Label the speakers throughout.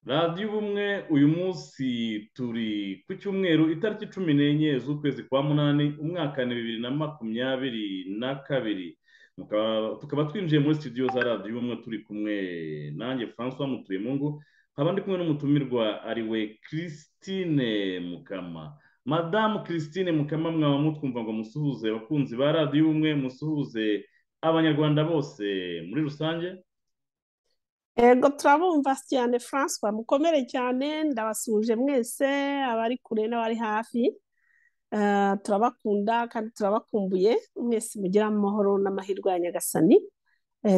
Speaker 1: radiyo ubumwe uyu munsi turi ku cyumweru itariki cumi n'enye z'ukwezi kwa munani umwaka ni bibiri na makumyabiri na kabiri tukaba twinjiye muri studio za radiyo ubumwe turi kumwe nanjye francois mutuyemungu nkaba ndi kumwe n'umutumirwa ari we christine mukama madamu christine mukama mwaba mutwumva ngo musuhuze abakunzi ba radiyo ubumwe musuhuze abanyarwanda bose muri rusange
Speaker 2: ego turabumva cyane francois mukomere cyane ndabasuhuje mwese abari kure n'abari hafi turabakunda kandi turabakumbuye mwese mugira amahoro n'amahirwe ya nyagasani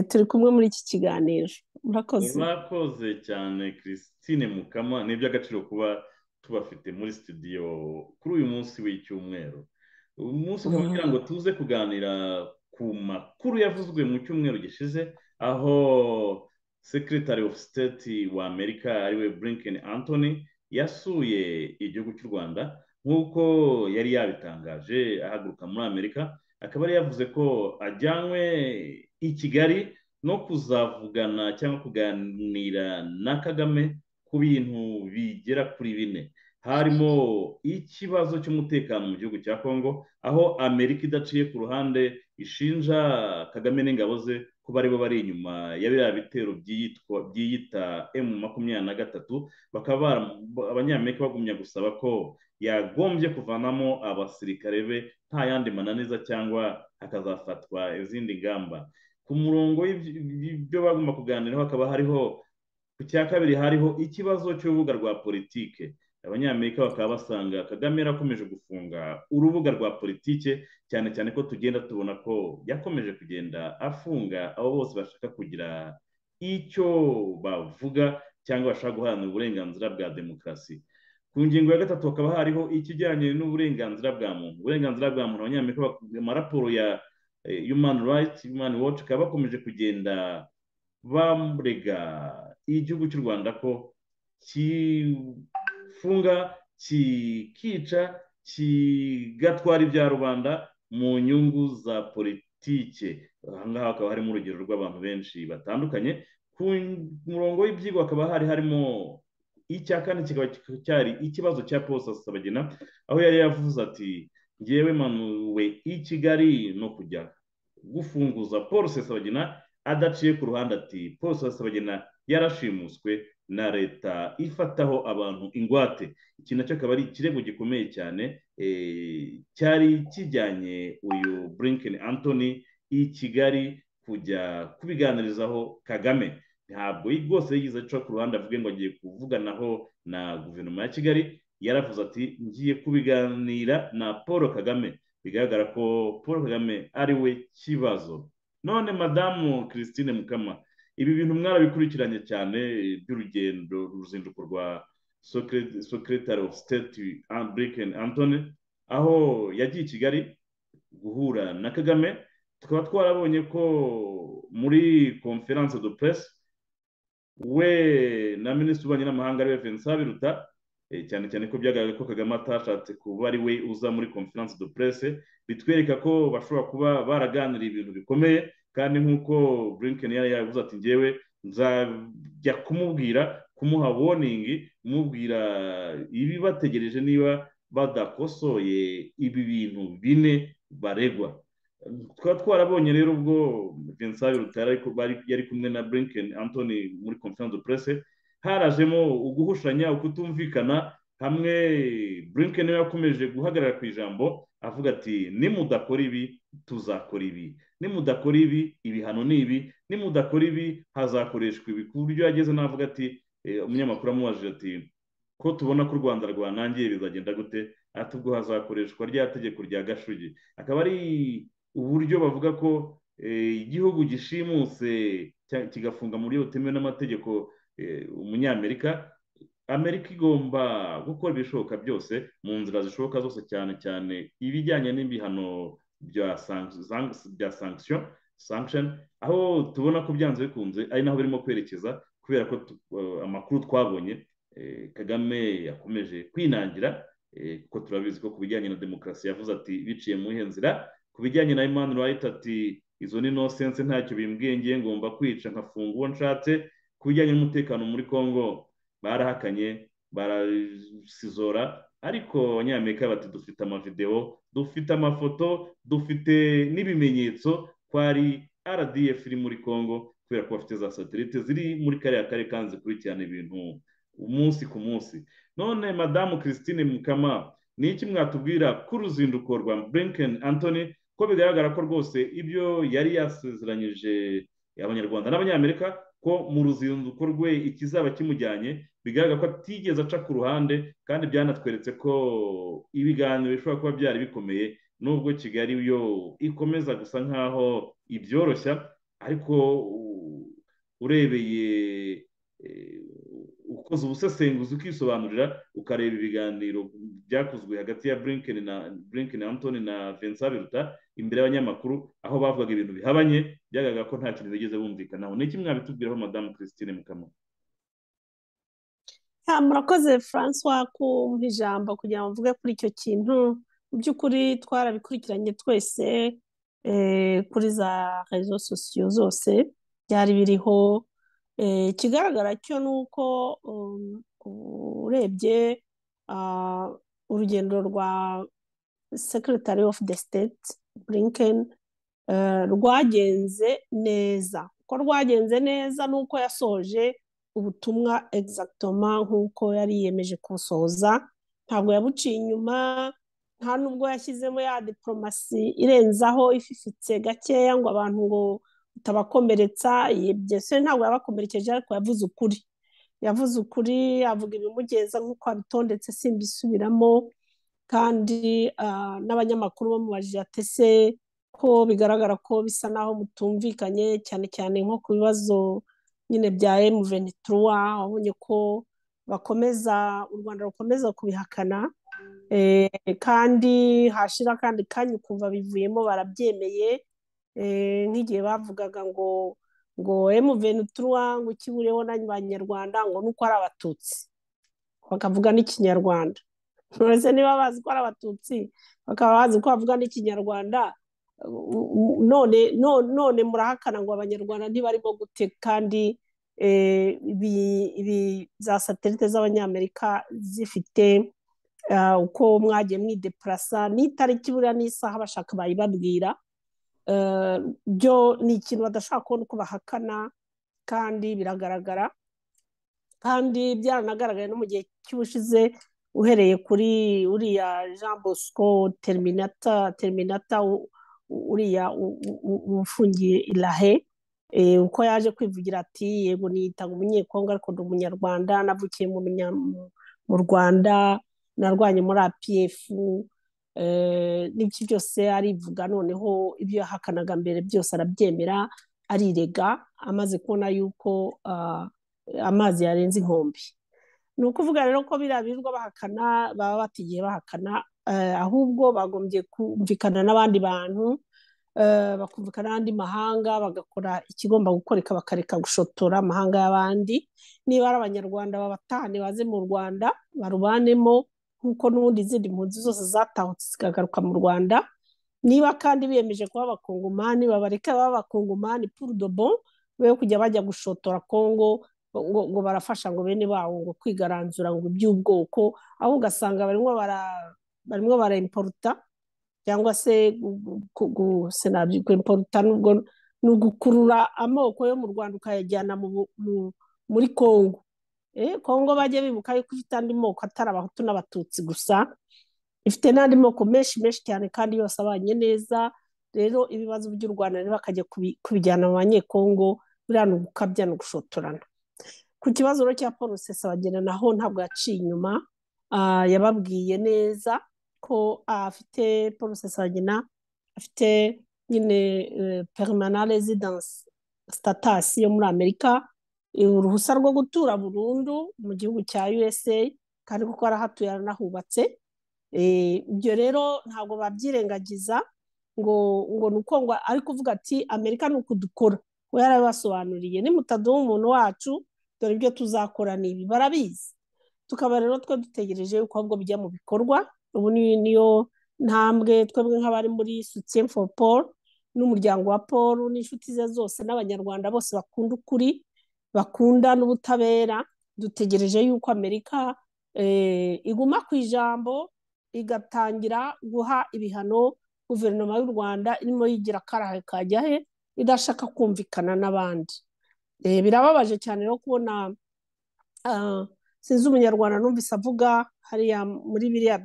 Speaker 2: turi kumwe muri iki kiganiro murakoze
Speaker 1: murakoze cyane christine mukama ni iby'agaciro kuba tubafite muri studio kuri uyu munsi w'icyumweru uyu munsi kugira ngo tuze kuganira ku makuru yavuzwe mu cyumweru gishize aho secretary of state wa amerika ariwe blinken anthony yasuye igihugu cy'u rwanda nk'uko yari yabitangaje ahaguruka muri amerika akaba yari yavuze ko ajyanywe i kigali no kuzavugana cyangwa kuganira na kagame ku bintu bigera kuri bine harimo ikibazo cy'umutekano mu gihugu cya kongo aho amerika idaciye ku ruhande ishinja kagame n'ingabo ze kuba aribo bari inyuma ya biriya bitero byiyita emu makumyabiri na gatatu bakaba abanyamerika bagumya gusaba ko yagombye kuvanamo abasirikare be nta yandi mananiza cyangwa hakazafatwa izindi ngamba ku murongo w'ibyo bagomba kuganiraho hakaba hariho ku cya kabiri hariho ikibazo cy'urubuga rwa politike abanyamerika bakaba basanga kagame yarakomeje gufunga urubuga rwa politike cyane cyane ko tugenda tubona ko yakomeje kugenda afunga abo bose bashaka kugira icyo bavuga cyangwa bashaka guharanira uburenganzira bwa demokarasi ku ngingo ya gatatu hakaba hariho ikijyanye n'uburenganzira bwa muntu uburenganzira bwa muntu abanyamerika amaraporo ya human rights human watch bakaba bakomeje kugenda barega igihugu cy'u rwanda ko kifunga kikica kigatwara ibya rubanda mu nyungu za politike ahangaha hakaba harimo urugero rw'abantu benshi batandukanye ku murongo w'ibyigwa hakaba hari harimo icya kane kikaba cyari ikibazo cya paul sabagina aho yari yavuze ati ngewe manuwe i kigali no kujya gufunguza paul sabagina adaciye ku ruhande ati paul sabagina yarashimuswe na leta ifataho abantu ingwate iki nacyo akaba ari ikirego gikomeye cyane cyari kijyanye uyu Blinken Anthony i kigali kujya kubiganirizaho kagame ntabwo rwose yigize aca ku ruhande avuge ngo agiye kuvuganaho na guverinoma ya kigali yaravuze ati ngiye kubiganira na paul kagame bigaragara ko paul kagame ari we kibazo none madamu christine mukama ibi bintu mwarabikurikiranye cyane by'urugendo uruzinduko rwa secretary of state blinken antony aho yagiye i kigali guhura na kagame tukaba twarabonye ko muri conference de presse we na minisitiri w'ububanyi n'amahanga ariwe vincent biruta cyane cyane ko byagaragaye ko kagame atashatse kuba ari we uza muri conference de presse bitwereka ko bashobora kuba baraganiriye ibintu bikomeye kandi nk'uko blinken yari yavuze ati ngewe nzajya kumubwira kumuha woningi kumubwira ibibategereje niba badakosoye ibi bintu bine baregwa tukaba twarabonye rero ubwo vincent rutara yari kumwe na blinken anthony muri conference de presse harajemo uguhushanya ukutumvikana hamwe blinken yakomeje guhagarara ku ijambo avuga ati nimudakora ibi tuzakora ibi nimudakora ibi ibihano ni ibi nimudakora ibi hazakoreshwa ibi ku buryo yageze navuga ati umunyamakuru amubajije ati ko tubona ko u rwanda rwanangiye bizagenda gute ati ubwo hazakoreshwa rya tegeko rya gashugi akaba ari uburyo bavuga ko igihugu gishimutse kigafunga mu buryo butemewe n'amategeko umunyamerika amerika igomba gukora ibishoboka byose mu nzira zishoboka zose cyane cyane ibijyanye n'ibihano bya sanction sanction aho tubona ko byanze bikunze ari naho birimo kwerekeza ku kubera ko amakuru twabonye kagame yakomeje kwinangira kuko turabizi ko ku bijyanye na demokarasi yavuze ati biciye mu ihe nzira ku bijyanye na emmanuel wahita ati izo ni inosense ntacyo bimbwiye ngiye ngomba kwica nkafunga uwo nshatse ku bijyanye n'umutekano muri congo barahakanye barasizora ariko abanyamerika bati dufite amavidewo dufite amafoto dufite n'ibimenyetso ko ari rdf iri muri congo kubera ko bafite za satelite ziri muri kariya karere kandi zikurikirana ibintu umunsi ku munsi none madamu christine mukama ni iki mwatubwira ku ruzinduko rwa blinken anthony ko bigaragara ko rwose ibyo yari yasezeranyije abanyarwanda n'abanyamerika ko mu ruzinduko rwe ikizaba kimujyanye bigaragara ko atigeze aca ku ruhande kandi byanatweretse ko ibiganiro bishobora kuba byari bikomeye nubwo kigali yo ikomeza gusa nk'aho ibyoroshya ariko urebeye ukoze ubusesenguzi ukisobanurira ukareba ibiganiro byakozwe hagati ya burinkeni na burinkeni antoni na vincent biruta imbere y'abanyamakuru aho bavugaga ibintu bihabanye byagaragara ko nta kintu bigeze bumvikanaho ni iki mwabitubwiraho madamu christine mukamura
Speaker 2: murakoze francois kumva ijambo kugira ngo mvuge kuri icyo kintu mu by'ukuri twarabikurikiranye twese kuri za rezo sosiyo zose byari biriho ikigaragara cyo ni uko urebye urugendo rwa sekiritari ofu de siteti bulinkeni rwagenze neza ko rwagenze neza ni uko yasoje ubutumwa egizagitoma nk'uko yari yiyemeje kubusohoza ntabwo yabuciye inyuma nta nubwo yashyizemo ya diporomasi irenzaho ififitse gakeya ngo abantu ngo utabakomeretsa byose ntabwo yabakomerekeje ariko yavuze ukuri yavuze ukuri avuga ibimugeza nk'uko abitondetse simbisubiramo kandi n'abanyamakuru bamubajije atese ko bigaragara ko bisa n'aho mutumvikanye cyane cyane nko ku bibazo nyine bya emu venituruwa wabonye ko bakomeza u rwanda rukomeza kubihakana kandi hashira kandi kanya ukumva bivuyemo barabyemeye nk'igihe bavugaga ngo ngo emu venituruwa ngo ikiburiyeho n'abanyarwanda ngo nuko ari abatutsi bakavuga n'ikinyarwanda uretse niba bazi ko ari abatutsi bakaba bazi ko bavuga n'ikinyarwanda none none murahakana ngo abanyarwanda ntibarimo gute kandi ibi za satelite z'abanyamerika zifite uko mwagiye mwideparasa n'itariki buriya n'isaha bashaka bayibabwira byo ni ikintu badashaka kubona uko bahakana kandi biragaragara kandi byaranagaragaye no mu gihe cy'ubushize uhereye kuri uriya jean bosco terminata terminata uriya ufungiye irahe uko yaje kwivugira ati yego niyitaga umunyekongo ariko ndi umunyarwanda navukiye mu rwanda narwanye muri apiyefu n'ibyo byose arivuga noneho ibyo yahakanaga mbere byose arabyemera arirega amaze kubona yuko amazi yarenze inkombe ni ukuvuga rero ko biriya birirwa bahakana baba batigiye bahakana ahubwo bagombye kumvikana n'abandi bantu bakumvikana n'andi mahanga bagakora ikigomba gukoreka bakareka gushotora amahanga y'abandi niba ari abanyarwanda babatahane baze mu rwanda barubanemo nk'uko n'ubundi izindi mpunzi zose zatahutse zikagaruka mu rwanda niba kandi biyemeje kuba abakongomani babareka baba abakongomani purudobo be kujya bajya gushotora kongo ngo barafasha ngo bene bawo ngo kwigaranzura ngo iby'ubwoko aho ugasanga barimo bara barimo barayimporuta cyangwa se kwimporuta nubwo ni ugukurura amoko yo mu rwanda ukayajyana muri congo congo bajya bibuka yuko ifite andi moko atari abahutu n'abatutsi gusa ifite n'andi moko menshi menshi cyane kandi yose abanye neza rero ibibazo by'u rwanda rero bakajya kubijyana mu banyekongo buriya ni ugukabya ni ugushotorana ku kibazo rero cya paul rusesabagina naho ntabwo yaciye inyuma yababwiye neza ko afite paul rusesabagina afite nyine perimana rezidansi sitatasi yo muri amerika uruhushya rwo gutura burundu mu gihugu cya usa kandi kuko arahatuye aranahubatse ibyo rero ntabwo babyirengagiza ngo ngo ni uko ngo ari kuvuga ati amerika ni ukudukora we yarabibasobanuriye nimutaduha umuntu wacu dore ibyo tuzakora ni ibi barabizi tukaba rero twe dutegereje yuko ahubwo bijya mu bikorwa ubu niyo ntambwe twebwe nk'abari muri sutiye foru paul n'umuryango wa paul n'inshuti ze zose n'abanyarwanda bose bakunda ukuri bakunda n'ubutabera dutegereje yuko amerika iguma ku ijambo igatangira guha ibihano guverinoma y'u rwanda irimo yigira karahe kajya he idashaka kumvikana n'abandi birababaje cyane rero kubona sinzi umunyarwanda numvise avuga hariya muri biriya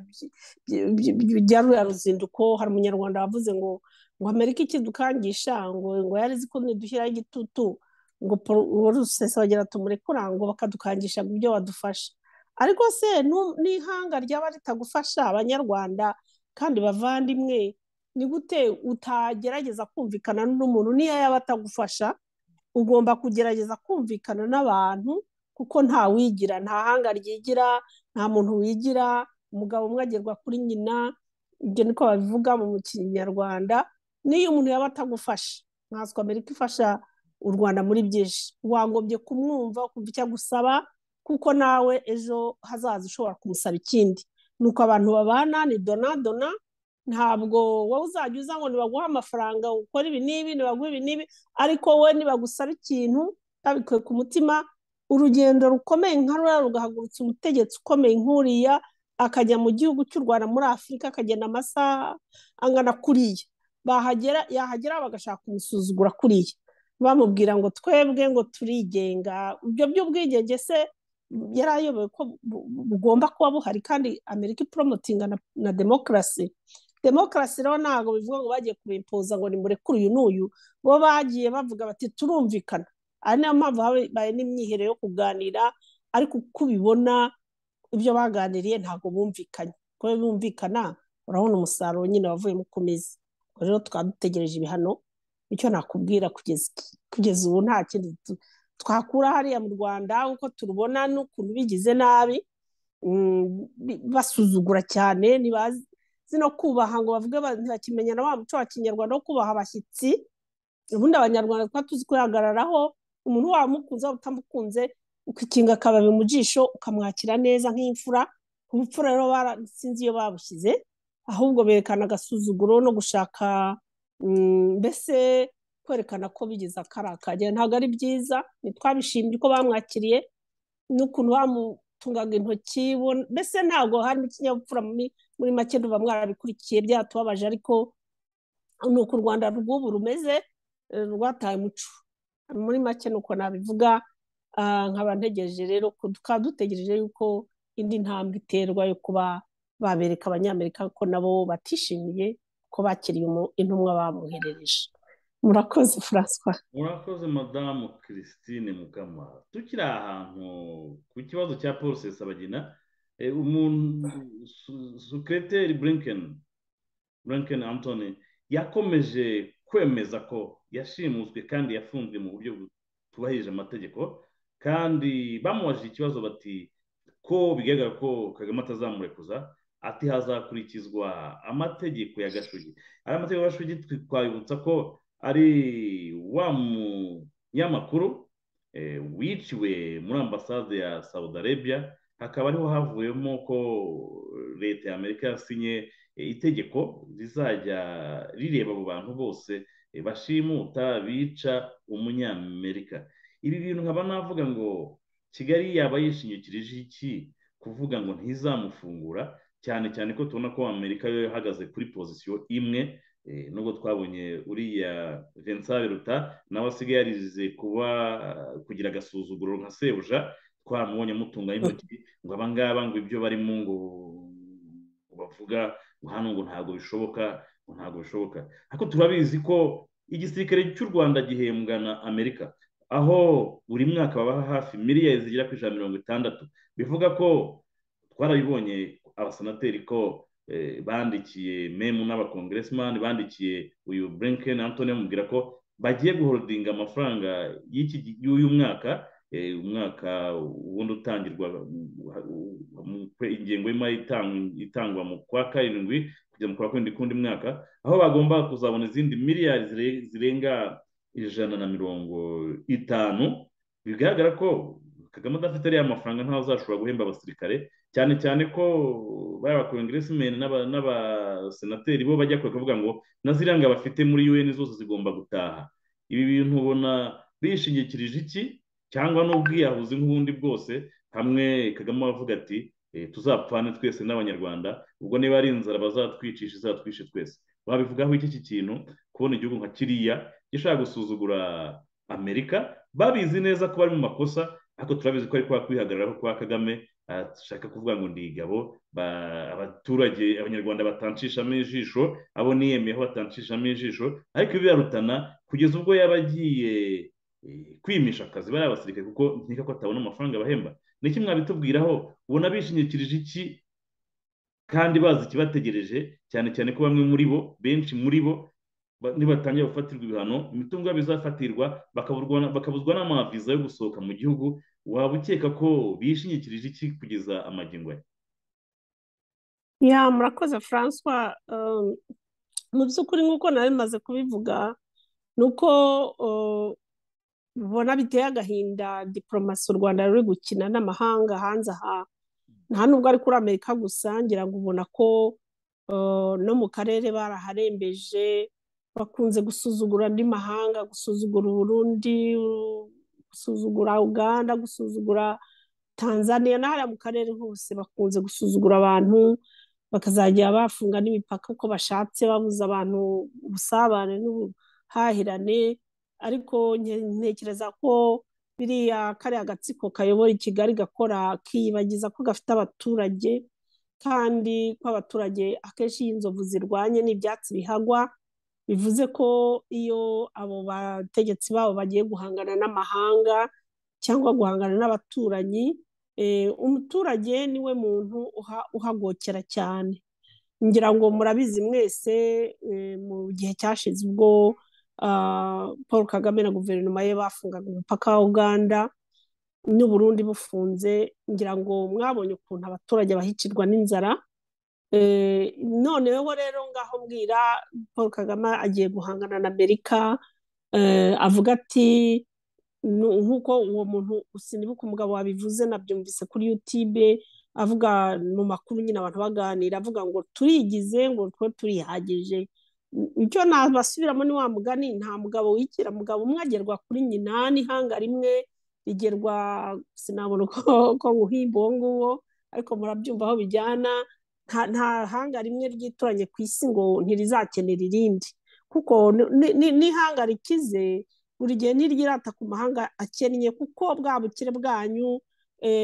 Speaker 2: bya ruriya ruzinduko hari umunyarwanda wavuze ngo ngo amerika ikidukangisha ngo ngo yari izi ko ntidushyiraho igitutu ngo rusesabagera tumurekura ngo bakadukangisha ibyo wadufasha ariko se n'ihanga ryaba ritagufasha abanyarwanda kandi bavandimwe ni gute utagerageza kumvikana n'umuntu niyo yaba atagufasha ugomba kugerageza kumvikana n'abantu kuko nta wigira nta hanga ryigira nta muntu wigira umugabo umwe agerwa kuri nyina ibyo niko babivuga mu kinyarwanda n'iyo umuntu yaba atagufasha nkanswe amerika ifasha u rwanda muri byinshi wagombye kumwumva ukumva icyo agusaba kuko nawe ejo hazaza ushobora kumusaba ikindi ni uko abantu babana ni donadona ntabwo wowe uzajya uza ngo nibaguhe amafaranga ukora ibi n'ibi nibaguhe ibi n'ibi ariko we nibagusaba ikintu babikuye ku mutima urugendo rukomeye nka ruriya rugahagurutsa umutegetsi ukomeye nk'uriya akajya mu gihugu cy'u rwanda muri afurika akagenda amasaha angana kuriya bahagera yahagera bagashaka kumusuzugura kuriya bamubwira ngo twebwe ngo turigenga ibyo by'ubwigenge se yari ayoboye ko bugomba kuba buhari kandi amerika iporomotinga na demokarasi demokarasi rero ntabwo bivuga ngo bagiye kubimpoza ngo nimurekure uyu n'uyu bo bagiye bavuga bati turumvikana ari niyo mpamvu habaye n'imyiherero yo kuganira ariko uko ubibona ibyo baganiriye ntabwo bumvikanye kubera bumvikana urabona umusaruro nyine wavuye mu kumeza rero tukaba dutegereje ibihano icyo nakubwira kugeza ubu nta kindi twakura hariya mu rwanda uko turubona n'ukuntu bigize nabi basuzugura cyane ntibazi no kubaha ngo bavuge ntibakimenya na wa muco wa kinyarwanda wo kubaha abashyitsi ubundi abanyarwanda twaba tuzi kwihagararaho umuntu wamukunze waba utamukunze ukikinga akababi mu jisho ukamwakira neza nk'imfura ubupfura rero sinzi iyo babushyize ahubwo berekana agasuzuguro no gushaka mbese kwerekana ko bigeze akarakajya ntabwo ari byiza ntitwabishimye uko bamwakiriye n'ukuntu bamutungaga intoki mbese ntabwo harimo ikinyabupfura muri make duba mwarabikurikiye byatubabaje ariko ni uko u rwanda rw'ubu rumeze rwataye umuco muri make ni uko nabivuga nkaba ntegereje rero tukaba dutegereje yuko indi ntambwe iterwa yo kuba babereka abanyamerika ko nabo batishimiye ko bakiriye intumwa bamwoherereje murakoze François
Speaker 1: murakoze madamu christine mukama tukiri ahantu ku kibazo cya paul sesabagina sukereteri blinken blinken antoni yakomeje kwemeza ko yashimuswe kandi yafunzwe mu buryo butubahirije amategeko kandi bamubajije ikibazo bati ko bigaragara ko kagame atazamurekuza ati hazakurikizwa amategeko ya gashugi ari amategeko ya gashugi twabibutsa ko ari wa munyamakuru wiciwe muri ambasade ya saudi arabia hakaba ariho havuyemo ko leta ya amerika yasinye itegeko rizajya rireba abo bantu bose bashimuta bica umunyamerika ibi bintu nkaba navuga ngo kigali yaba yishinyikirije iki kuvuga ngo ntizamufungura cyane cyane ko tubona ko amerika yo yahagaze kuri pozisiyo imwe nubwo twabonye uriya vincent ruta nawe asigaye yarize kuba kugira agasuzuguro nka sebuja twamubonye amutungaho intoki ngo abangaba ngo ibyo barimo ngo bavuga ngo hano ngo ntabwo bishoboka ngo ntabwo bishoboka ariko turabizi ko igisirikare cy'u rwanda gihembwa na amerika aho buri mwaka babaha hafi miliyari zigera ku ijana mirongo itandatu bivuga ko twarabibonye abasenateri ko bandikiye memu n'abakongeresimani bandikiye uyu blinken antoni bamubwira ko bagiye guhorodinga amafaranga y'uyu mwaka umwaka wundi utangirwa ingengo y'imari itangwa mu kwa karindwi kujya mu kwa karindwi k'undi mwaka aho bagomba kuzabona izindi miliyari zirenga ijana na mirongo itanu bigaragara ko kagame adafite ariya mafaranga ntawe azashobora guhemba abasirikare cyane cyane ko bariya bakongeresimeni n'abasenateri bo bajya kure kuvuga ngo na ziriya bafite muri un zose zigomba gutaha ibi bintu ubona bishingikirije iki cyangwa n'ubwiyahuzi nk'ubundi bwose hamwe kagame avuga ati tuzapfane twese n'abanyarwanda ubwo niba ari inzara bazatwicisha izatwishe twese babivugaho iki kintu kubona igihugu nka kiriya gishaka gusuzugura amerika babizi neza ko bari mu makosa ariko turabizi ko ari kwa kwihagararaho kwa kagame ashaka kuvuga ngo ndigabo abaturage abanyarwanda batancishamo ijisho abo niyemeyeho batancishamo ijisho ariko birarutana kugeza ubwo yaba agiye kwimisha akazi bariya abasirikare kuko nkeka ko atabona amafaranga bahemba ni iki mwabitubwiraho ubona bishingikirije iki kandi bazi ikibategereje cyane cyane ko bamwe muri bo benshi muri bo nibatangira gufatirwa ibihano imitungo yabo izafatirwa bakabuzwa n'amaviza yo gusohoka mu gihugu waba ukeka ko bishingikirije iki kugeza amagingo
Speaker 2: ya murakoze francois mu by'ukuri nk'uko nari bimaze kubivuga ni uko ubona biteye agahinda diporomasi u rwanda ruri gukina n'amahanga hanze aha nta nubwo ari kuri amerika gusa ngira ngo ubona ko no mu karere baraharembeje bakunze gusuzugura andi mahanga gusuzugura uburundi gusuzugura uganda gusuzugura tanzania n'ahariya mu karere hose bakunze gusuzugura abantu bakazajya bafunga n'imipaka uko bashatse babuza abantu ubusabane n'ubuhahirane ariko ntekereza ko biriya kariya gatsiko kayobora i kigali gakora kiyibagiza ko gafite abaturage kandi ko abaturage akenshi iyo inzovu zirwanye n'ibyatsi bihagwa bivuze ko iyo abo bategetsi babo bagiye guhangana n'amahanga cyangwa guhangana n'abaturanyi umuturage niwe muntu uhagokera cyane ngira ngo murabizi mwese mu gihe cyashize ubwo paul kagame na guverinoma ye bafungaga umupaka wa uganda n'uburundi bufunze ngira ngo mwabonye ukuntu abaturage bahicirwa n'inzara none wowe rero ngaho mbwira paul kagame agiye guhangana na amerika avuga ati nk'uko uwo muntu usinibuka umugabo wabivuze nabyumvise kuri yutube avuga mu makuru nyine abantu baganira avuga ngo turigize ngo twe turihagije icyo nabasubiramo ni wa mugani nta mugabo wigira mugabo umwe agerwa kuri nyina n'ihanga rimwe rigerwa sinabona uko nguhimba uwo nguwo ariko murabyumva aho bijyana nta hanga rimwe ryituranye ku isi ngo ntirizakenera irindi kuko n'ihanga rikize buri gihe ntiryirata ku mahanga akennye kuko bwa bukire bwanyu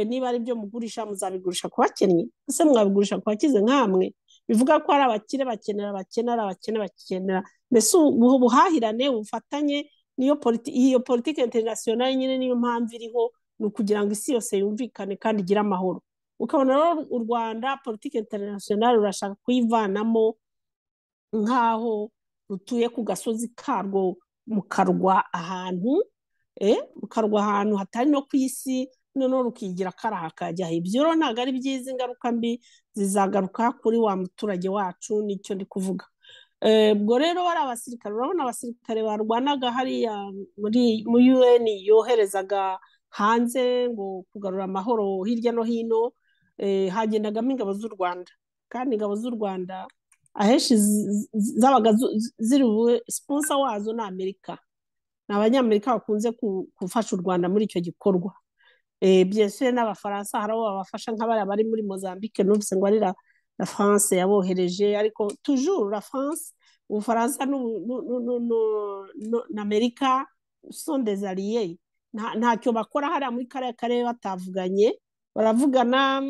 Speaker 2: niba ari byo mugurisha muzabigurisha ku bakennye ese mwabigurisha ku bakize nk'amwe bivuga ko hari abakire bakenera abakene ari abakene bakenera mbese ubu buhahirane ubufatanye niyo iyo politiki interinasiyonari nyine niyo mpamvu iriho ni ukugira ngo isi yose yumvikane kandi igire amahoro ukabona rero u rwanda politiki interinasiyonari rurashaka kuyivanamo nk'aho rutuye ku gasozi karwo mu karwa ahantu mu karwa ahantu hatari no ku isi noneho rukigira kariya hakajyaho ibyo rero ntabwo ari byiza ingaruka mbi zizagaruka kuri wa muturage wacu nicyo ndi kuvuga ubwo rero bari abasirikare urabona abasirikare barwanaga hariya muri un yoherezaga hanze ngo kugarura amahoro hirya no hino hagendagamo ingabo z'u rwanda kandi ingabo z'u rwanda ahenshi zabaga ziri bube siponsa wazo ni amerika ni abanyamerika bakunze gufasha u rwanda muri icyo gikorwa byese n'abafaransa hari abo babafasha nk'abariya bari muri mozambique numvise ngo ari la france yabohereje ariko tujuru la france ubufaransa n'amerika sondeze ariye ntacyo bakora hariya muri kariya karere batavuganye baravugana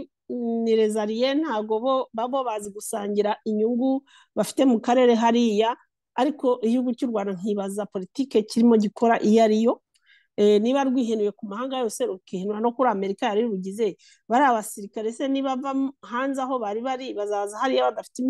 Speaker 2: ni rezariye ntabwo bo babo bazi gusangira inyungu bafite mu karere hariya ariko igihugu cy'u rwanda nkibaza politike kirimo gikora iyo ariyo niba rwihenuye ku mahanga yose rukihenura no kuri amerika yari rugize bari abasirikare se niba hanze aho bari bari bazaza hariya badafite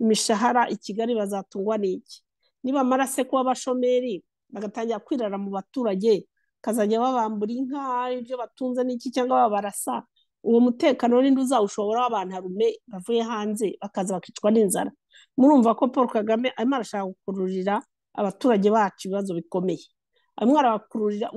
Speaker 2: imishahara i kigali bazatungwa n'iki nibamara se kuba abashomeri bagatangira kwirara mu baturage bakazajya babambura inka ibyo batunze n'iki cyangwa babarasa uwo mutekano n'indi uzawushobora w'abantarume bavuye hanze bakaza bakicwa n'inzara murumva ko paul kagame arimo arashaka gukururira abaturage bacu ibibazo bikomeye mwarabakururira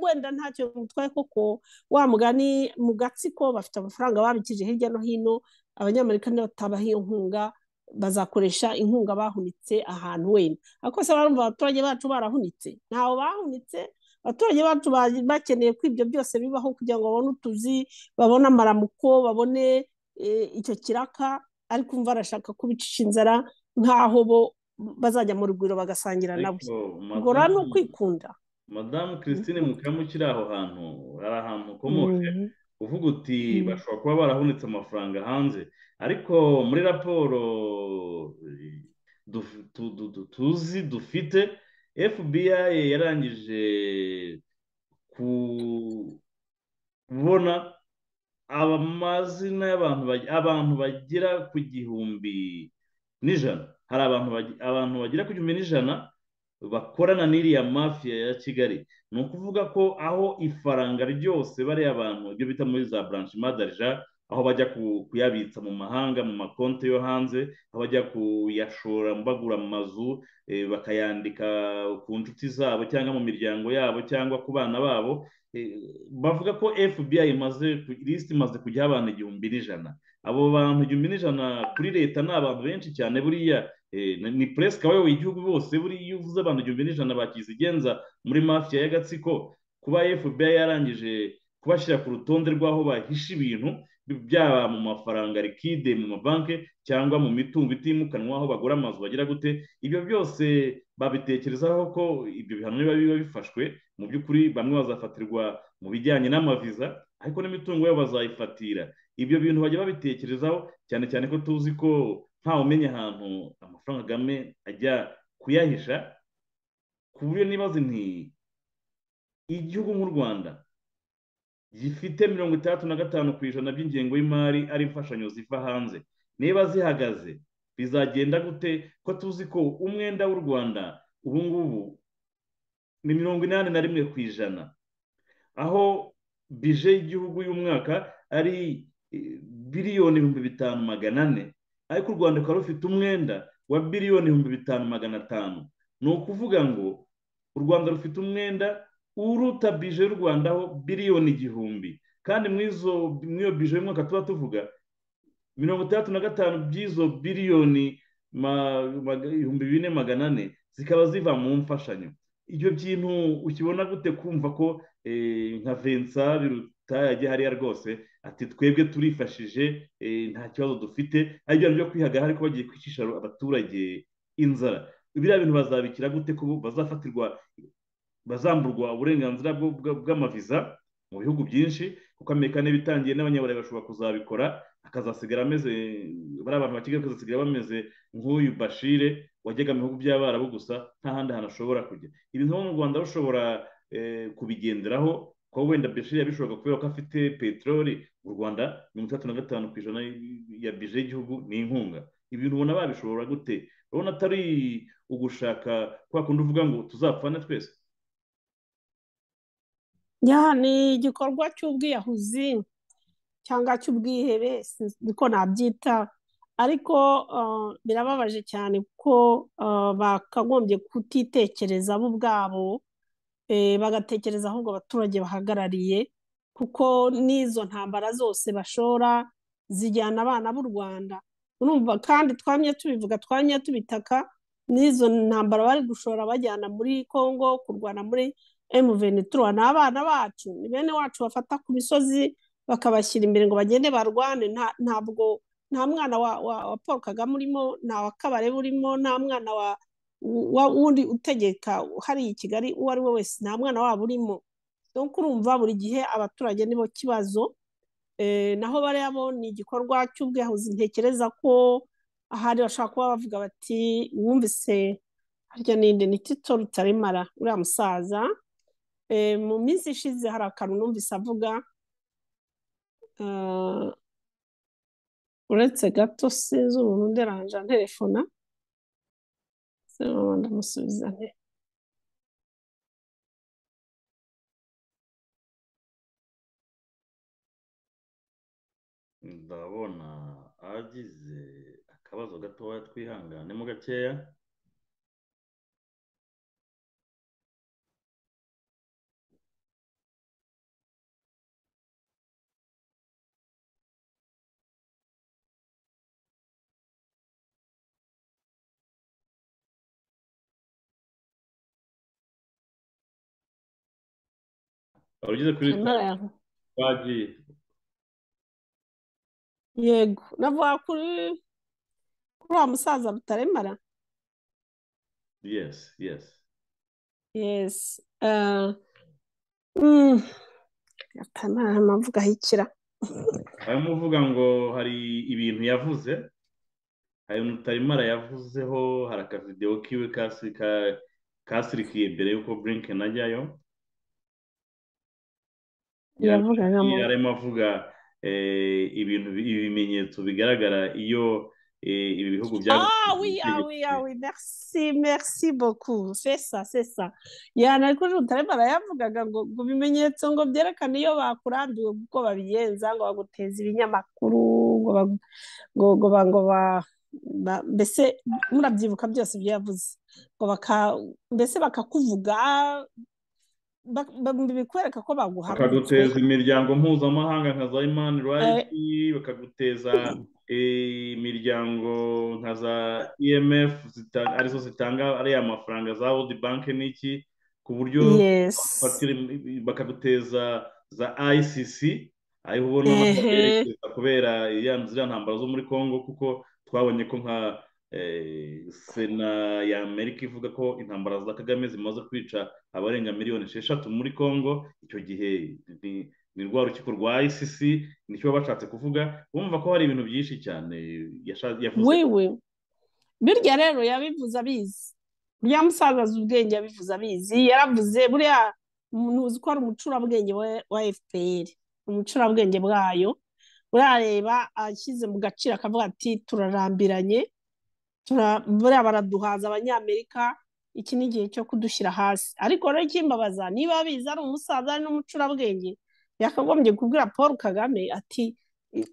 Speaker 2: wenda ntacyo mutwaye koko wa mugani mu gatsiko bafite amafaranga babikije hirya no hino abanyamerika ntibatabaha iyo nkunga bazakoresha inkunga bahunitse ahantu wenda ariko se barumva abaturage bacu barahunitse ntawe bahunitse abaturage bacu bakeneye ko ibyo byose bibaho kugira ngo babone utuzi babone amaramuko babone icyo kiraka ariko umva arashaka kubicisha inzara nk'aho bo bazajya mu rugwiro bagasangira nabo ubwo rero ni ukwikunda
Speaker 1: madamu christine mukamukiri aho hantu hari ahantu ukomoje uvuga uti bashobora kuba barahunitse amafaranga hanze ariko muri raporo tuzi dufite fbi yarangije kubona amazina y'abantu bagera ku gihumbi n'ijana hari abantu bagera ku gihumbi n'ijana bakorana n'iriya mafiya ya kigali ni ukuvuga ko aho ifaranga ryose bariya abantu ibyo bita muri za buranshi madarija aho bajya kuyabitsa mu mahanga mu makonti yo hanze aho bajya kuyashora bagura amazu bakayandika ku nshuti zabo cyangwa mu miryango yabo cyangwa ku bana babo bavuga ko fbi imaze lisiti imaze kujyaho abantu igihumbi n'ijana abo bantu igihumbi n'ijana kuri leta ni abantu benshi cyane buriya ni puresika abayoboye igihugu bose buriya iyo uvuze abantu igihumbi n'ijana bakizigenza muri mafiya y'agatsiko kuba fbi yarangije kubashyira ku rutonde rw'aho bahisha ibintu byaba mu mafaranga rikide mu mabanki cyangwa mu mitungo itimukanwa aho bagura amazu bagira gute ibyo byose babitekerezaho ko ibyo bihano biba biba bifashwe mu by'ukuri bamwe bazafatirwa mu bijyanye n'amaviza ariko n'imitungo yabo bazayifatira ibyo bintu bajya babitekerezaho cyane cyane ko tuzi ko ntawe umenya ahantu amafaranga agame ajya kuyahisha ku buryo nibaze nti igihugu nk'u rwanda gifite mirongo itandatu na gatanu ku ijana by'ingengo y'imari ari imfashanyo ziva hanze niba zihagaze bizagenda gute ko tuzi ko umwenda w'u rwanda ubu ngubu ni mirongo inani na rimwe ku ijana aho bije y'igihugu y'umwaka ari biliyoni ibihumbi bitanu magana ane ariko u rwanda rukaba rufite umwenda wa biliyoni ibihumbi bitanu magana atanu ni ukuvuga ngo u rwanda rufite umwenda uruta bije y'u rwanda aho biliyoni igihumbi kandi muri iyo bije y'umwaka tuba tuvuga mirongo itandatu na gatanu by'izo biliyoni ibihumbi bine magana ane zikaba ziva mu mfashanyo ibyo bintu ukibona gute kumva ko nka vensa biruta yajya hariya rwose ati twebwe turifashije nta kibazo dufite aribyo byo kwihaga ariko bagiye kwicisha abaturage inzara biriya bintu bazabikira gute ko bazafatirwa bazamburwa uburenganzira bw'amaviza mu bihugu byinshi kuko amerika niba itangiye n'abanyaburayi bashobora kuzabikora akazasigara ameze bariya bantu bakigali bakazasigara bameze nk'uyu bashire wajyaga mu bihugu by'abarabu gusa nta handi hantu ashobora kujya ibintu mu rwanda rushobora kubigenderaho kuko wenda bashire yabishobora kubera ko afite peteroli mu rwanda mirongo itandatu na gatanu ku ijana ya bije y'igihugu ni inkunga ibintu ubona babishobora gute urabona atari ugushaka kwa kundi uvuga ngo tuzapfane twese
Speaker 2: ni igikorwa cy'ubwiyahuzi cyangwa cy'ubwihebe niko nabyita ariko birababaje cyane kuko bakagombye kutitekereza bo ubwabo bagatekereza ahubwo abaturage bahagarariye kuko n'izo ntambara zose bashora zijyana abana b'u rwanda urumva kandi twamye tubivuga twamye tubitaka n'izo ntambara bari gushora bajyana muri congo kurwana muri emuventura ni abana bacu ni bene wacu bafata ku misozi bakabashyira imbere ngo bagende barwane ntabwo nta mwana wa paul kagame urimo nta wa kabare urimo nta mwana wa wundi utegeka hariya i kigali uwo ari we wese nta mwana waba urimo dore urumva buri gihe abaturage nibo kibazo naho bariya bo ni igikorwa cy'ubwiyahuzi ntekereza ko ahari bashobora kuba bavuga bati wumvise harya ninde ni tito rutaremara uriya musaza mu minsi ishize hari akantu numvise avuga uretse gato sinzi umuntu nderanje anterefona ndamusubiza nte
Speaker 1: ndabona agize akabazo gatoya twihanganemo gakeya wari ugeze kuri twagiye
Speaker 2: yego navuga kuri kuri wa musaza butaremara
Speaker 1: yesi yesi
Speaker 2: yesi nta mpamvu gahikira
Speaker 1: harimo uvuga ngo hari ibintu yavuze hari mutarimara yavuzeho hari akavidewo kiwe kasirikiye mbere y'uko burinkeni ajyayo yarimo avuga ibintu ibimenyetso bigaragara iyo ibi bihugu bya
Speaker 2: ah oui ah oui ah oui merci merci beaucoup c'est ça c'est ça yana ariko mutarimara yavugaga ngo ngo ibimenyetso ngo byerekane iyo bakurambiwe kuko babigenza ngo baguteza ibinyamakuru ngo ngo ngo ba mbese murabyibuka byose ibyo yavuze ngo baka mbese bakakuvuga bikwereka ko baguha
Speaker 1: bakaguteza imiryango mpuzamahanga nka za imani rayiti bakaguteza imiryango nka za emf arizo zitanga ariya mafaranga za wodi banki n'iki ku buryo bakaguteza za icc ariho ubona bakerekeza kubera ziriya ntambara zo muri congo kuko twabonye ko nka sena y'amerika ivuga ko intambara za kagame zimaze kwica abarenga miliyoni esheshatu muri congo icyo gihe ni rwa rukiko rwa icc nicyo bashatse kuvuga bumva ko hari ibintu byinshi cyane
Speaker 2: yavuze birya rero yabivuze abizi uriya musaza azi ubwenge yabivuze abizi yaravuze buriya ntuzi ko ari umucurabwenge wa fpr umucurabwenge bwayo urareba ashyize mu gaciro akavuga ati turarambiranye buriya baraduhaza abanyamerika iki ni igihe cyo kudushyira hasi ariko rero ikimbabaza niba abizi ari umusaza ari n'umucurabwenge yakagombye kubwira paul kagame ati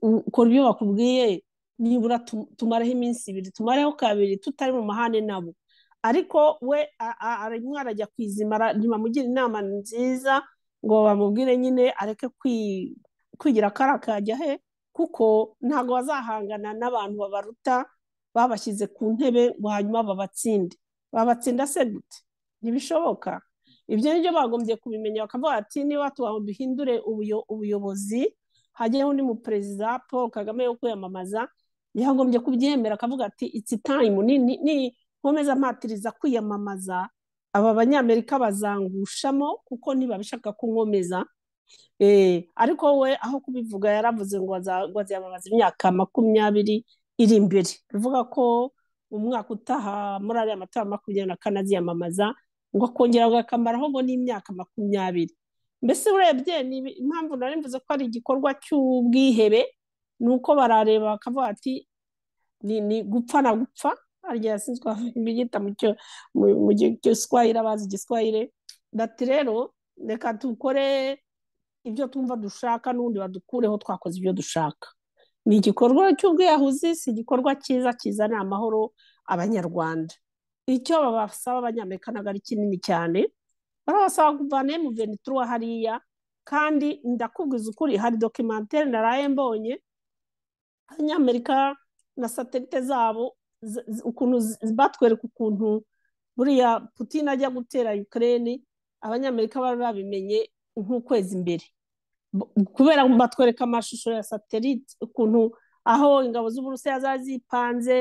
Speaker 2: ukora ibyo bakubwiye nibura tumareho iminsi ibiri tumareho kabiri tutari mu mahane nabo ariko we arimo arajya kwizima ntibamugira inama nziza ngo bamubwire nyine areke kwigira ko arakajya he kuko ntabwo bazahangana n'abantu babaruta babashyize ku ntebe ngo hanyuma babatsinde babatsinda se gute ntibishoboka ibyo ni byo bagombye kubimenya bakavuga ati niba duhindure ubuyobozi hajyaho undi muperezida paul kagame wo kwiyamamaza yagombye kubyemera akavuga ati itsi tayimu ni nkomeza mpatiriza kwiyamamaza aba banyamerika bazangushamo kuko ntibabishaka kunkomeza ariko we aho kubivuga yaravuze ngo aziyamamaza imyaka makumyabiri iri imbere bivuga ko umwaka utaha muri ariya matora makumyabiri na kane aziyamamaza ngo akongera akamara ngo n'imyaka makumyabiri mbese urebye ni impamvu nari mvuze ko ari igikorwa cy'ubwihebe ni uko barareba bakavuga ati ni gupfa na gupfa harya yasizwe ibiyita mu giswahire abazi igiswahire bati rero reka dukore ibyo twumva dushaka n'ubundi badukureho twakoze ibyo dushaka ni igikorwa cy'ubwiyahuzi si igikorwa cyiza kizanira amahoro abanyarwanda icyo babasaba abanyamerika ntabwo ari kinini cyane barabasaba kuvana mu ventura hariya kandi ndakubwiza ukuri hari dokimantere naraye mbonye abanyamerika na satelite zabo ukuntu batwereka ukuntu buriya putin ajya gutera ukraine abanyamerika bari babimenye nk'ukwezi imbere kubera batwereka amashusho ya satelite ukuntu aho ingabo z'uburusiya zari zipanze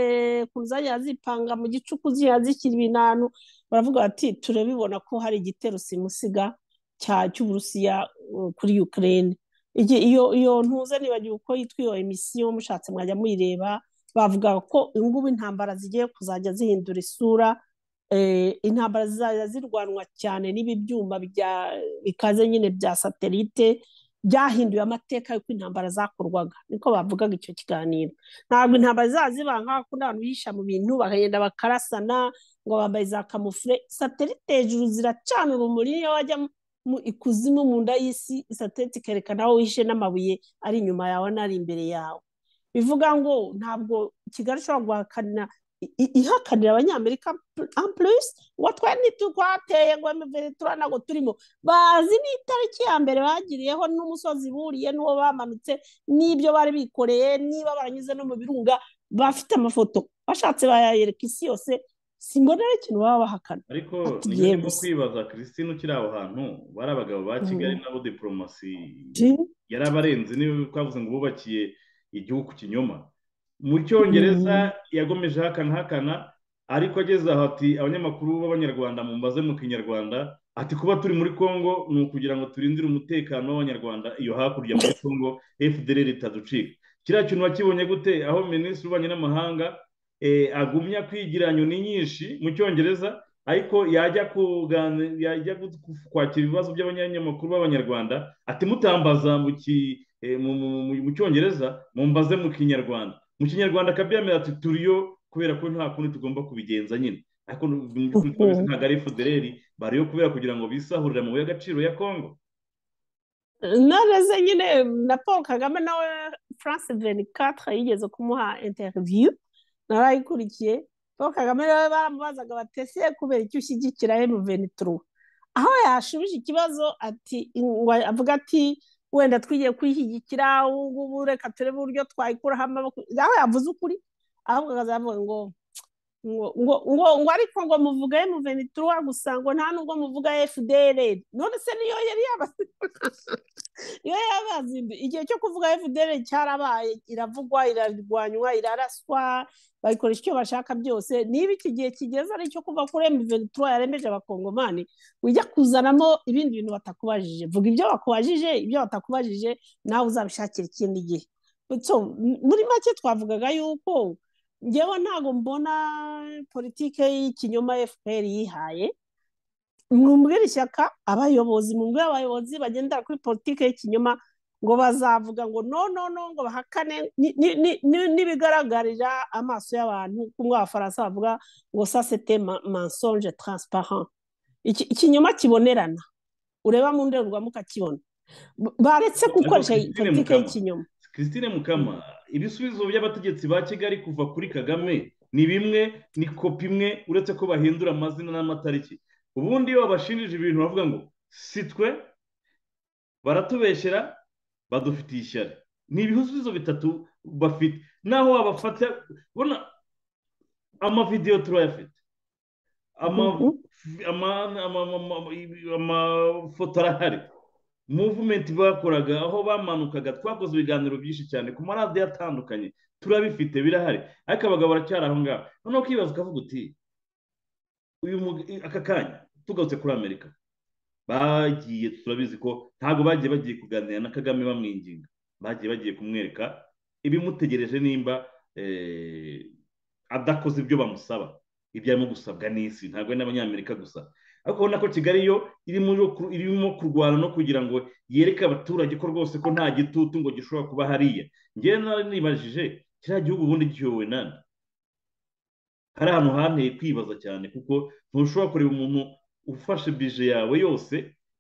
Speaker 2: ukuntu zagiye zipanga mu gicuku zigiye zishyira ibintu ahantu baravuga bati turabibona ko hari igitero simusiga cy'uburusiya kuri ukraine iyo ntuze nibagiwe uko yitwa iyo emisiyo mushatse mwajya muyireba bavuga ko ngubu intambara zigiye kuzajya zihindura isura intambara zizajya zirwanwa cyane n'ibi byuma bikaze nyine bya satelite byahinduye amateka y'uko intambara zakorwaga niko bavugaga icyo kiganiro ntabwo intambara zaziba nk'aho kundi abantu bihisha mu bintu bakagenda bakarasana ngo bambaye za kamufure satelite hejuru ziracana urumuri iyo wajya mu ikuzimu mu nda y'isi satelite ikerekana aho wihishe n'amabuye ari inyuma yawe n'ari imbere yawe bivuga ngo ntabwo kigali ishobora guhakanira ihakanira abanyamerika ampurisi ngo twene twateye ngo imiventura ntabwo turimo bazi n'itariki ya mbere bagiriyeho n'umusozi buriye n'uwo bamanutse n'ibyo bari bikoreye niba baranyuze no mu birunga bafite amafoto bashatse bayereka isi yose si mbona ari ikintu baba bahakana
Speaker 1: ariko
Speaker 2: Ati
Speaker 1: niba urimo
Speaker 2: yebuse.
Speaker 1: kwibaza christine ukiri aho hantu bari abagabo ba kigali nabo diporomasi yari abarenze niba twavuze ngo bubakiye igihugu kinyoma mu cyongereza yagomejeho akanahakana ariko ageze aho ati abanyamakuru b'abanyarwanda mumbaze mu kinyarwanda ati kuba turi muri congo ni ukugira ngo turindire umutekano w'abanyarwanda iyo hakurya muri congo fdr itaducika kiriya kintu wakibonye gute aho minisitiri w'ububanyi n'amahanga eh, agumya kwigira nyoni nyinshi mu cyongereza ariko yajya kugani- yajya gu- ku- kwakira ibibazo by'abanyamakuru b'abanyarwanda ati mutambaza mu ki- eh, mu- mu- mu- mu cyongereza mumbaze mu kinyarwanda mu kinyarwanda kabiyamira ati turiyo kubera ko nta kundi tugomba kubigenza nyine ariko mu by'ukuri twabizi ntabwo ari fudereri bariyo kubera kugira ngo bisahurire amabuye y'agaciro ya kongo
Speaker 2: noneze nyine na paul kagame nawe france venikatire yigeze kumuha interiviyu narayikurikiye paul kagame nawe baramubazaga batese kubera icyo ushyigikira emu venituru aho yashubije ikibazo ati ngo avuga ati wenda twigiye kuyishyigikira ubu ngubu reka turebe uburyo twayikuraho amaboko aho yavuze ukuri ahubwo akazavuga ngo ngo ngo ngo ngo ariko ngo muvuga emu venituru gusa ngo nta nubwo muvuga efudere none se niyo yari yabasize iyo yabazinduye igihe cyo kuvuga fdr cyarabaye iravugwa irarwanywa iraraswa bayikoresha icyo bashaka byose niba iki gihe kigeze ari icyo kuva kuri mventura yaremeje abakongomani ujya kuzanamo ibindi bintu batakubajije vuga ibyo bakubajije ibyo batakubajije nawe uzabishakira ikindi gihe So, m- muri make twavugaga yuko ngewe ntabwo mbona politike y'ikinyoma fpr yihaye mwumvira ishyaka abayobozi mwumvira abayobozi bagendera kuri politiki y'ikinyoma ngo bazavuga ngo no no no ngo bahakane ni- ni- ni- ni- n'ibigaragarira amaso y'abantu kumwe abafaransa bavuga ngo sa sete mensonge transparent Iki- ikinyoma kibonerana ureba mu ndorerwamo ukakibona B- baretse gukoresha
Speaker 1: Ariko Christine
Speaker 2: politiki
Speaker 1: Mukama,
Speaker 2: y'ikinyoma
Speaker 1: christine mukama ibisubizo by'abategetsi ba kigali kuva kuri kagame ni bimwe ni kopi imwe uretse ko bahindura amazina n'amatariki ubundi iyo babashinjije ibintu bavuga ngo si twe baratubeshyera badufitiye ishyari ni ibisubizo bitatu bafite naho wabafata ubona amavidewo turayafite ama-
Speaker 2: Mhm.
Speaker 1: ama- ama- ama- ama- ibi- amafoto arahari muvumenti bakoraga aho bamanukaga twakoze ibiganiro byinshi cyane ku maradiyo atandukanye turabifite birahari ariko abagabo baracyari aho ngaho noneho ukibaza ukavuga uti uyu mug- aka kanya tugarutse kuri amerika bagiye turabizi ko ntabwo bagiye bagiye kuganira na kagame bamwinginga bagiye bagiye kumwereka ibimutegereje nimba eh, adakoze ibyo bamusaba ibyo arimo gusabwa n'isi ntabwo ari n'abanyamerika gusa ariko ubona ko kigali yo irimo ro- irimo kurwana no kugira ngo yereke abaturage ko rwose ko nta gitutu ngo gishobora kuba hariya ngewe nari nibajije kiriya gihugu ubundi gihewe nande hari ahantu hanteye kwibaza cyane kuko ntushobora kureba umuntu ufashe bije yawe yose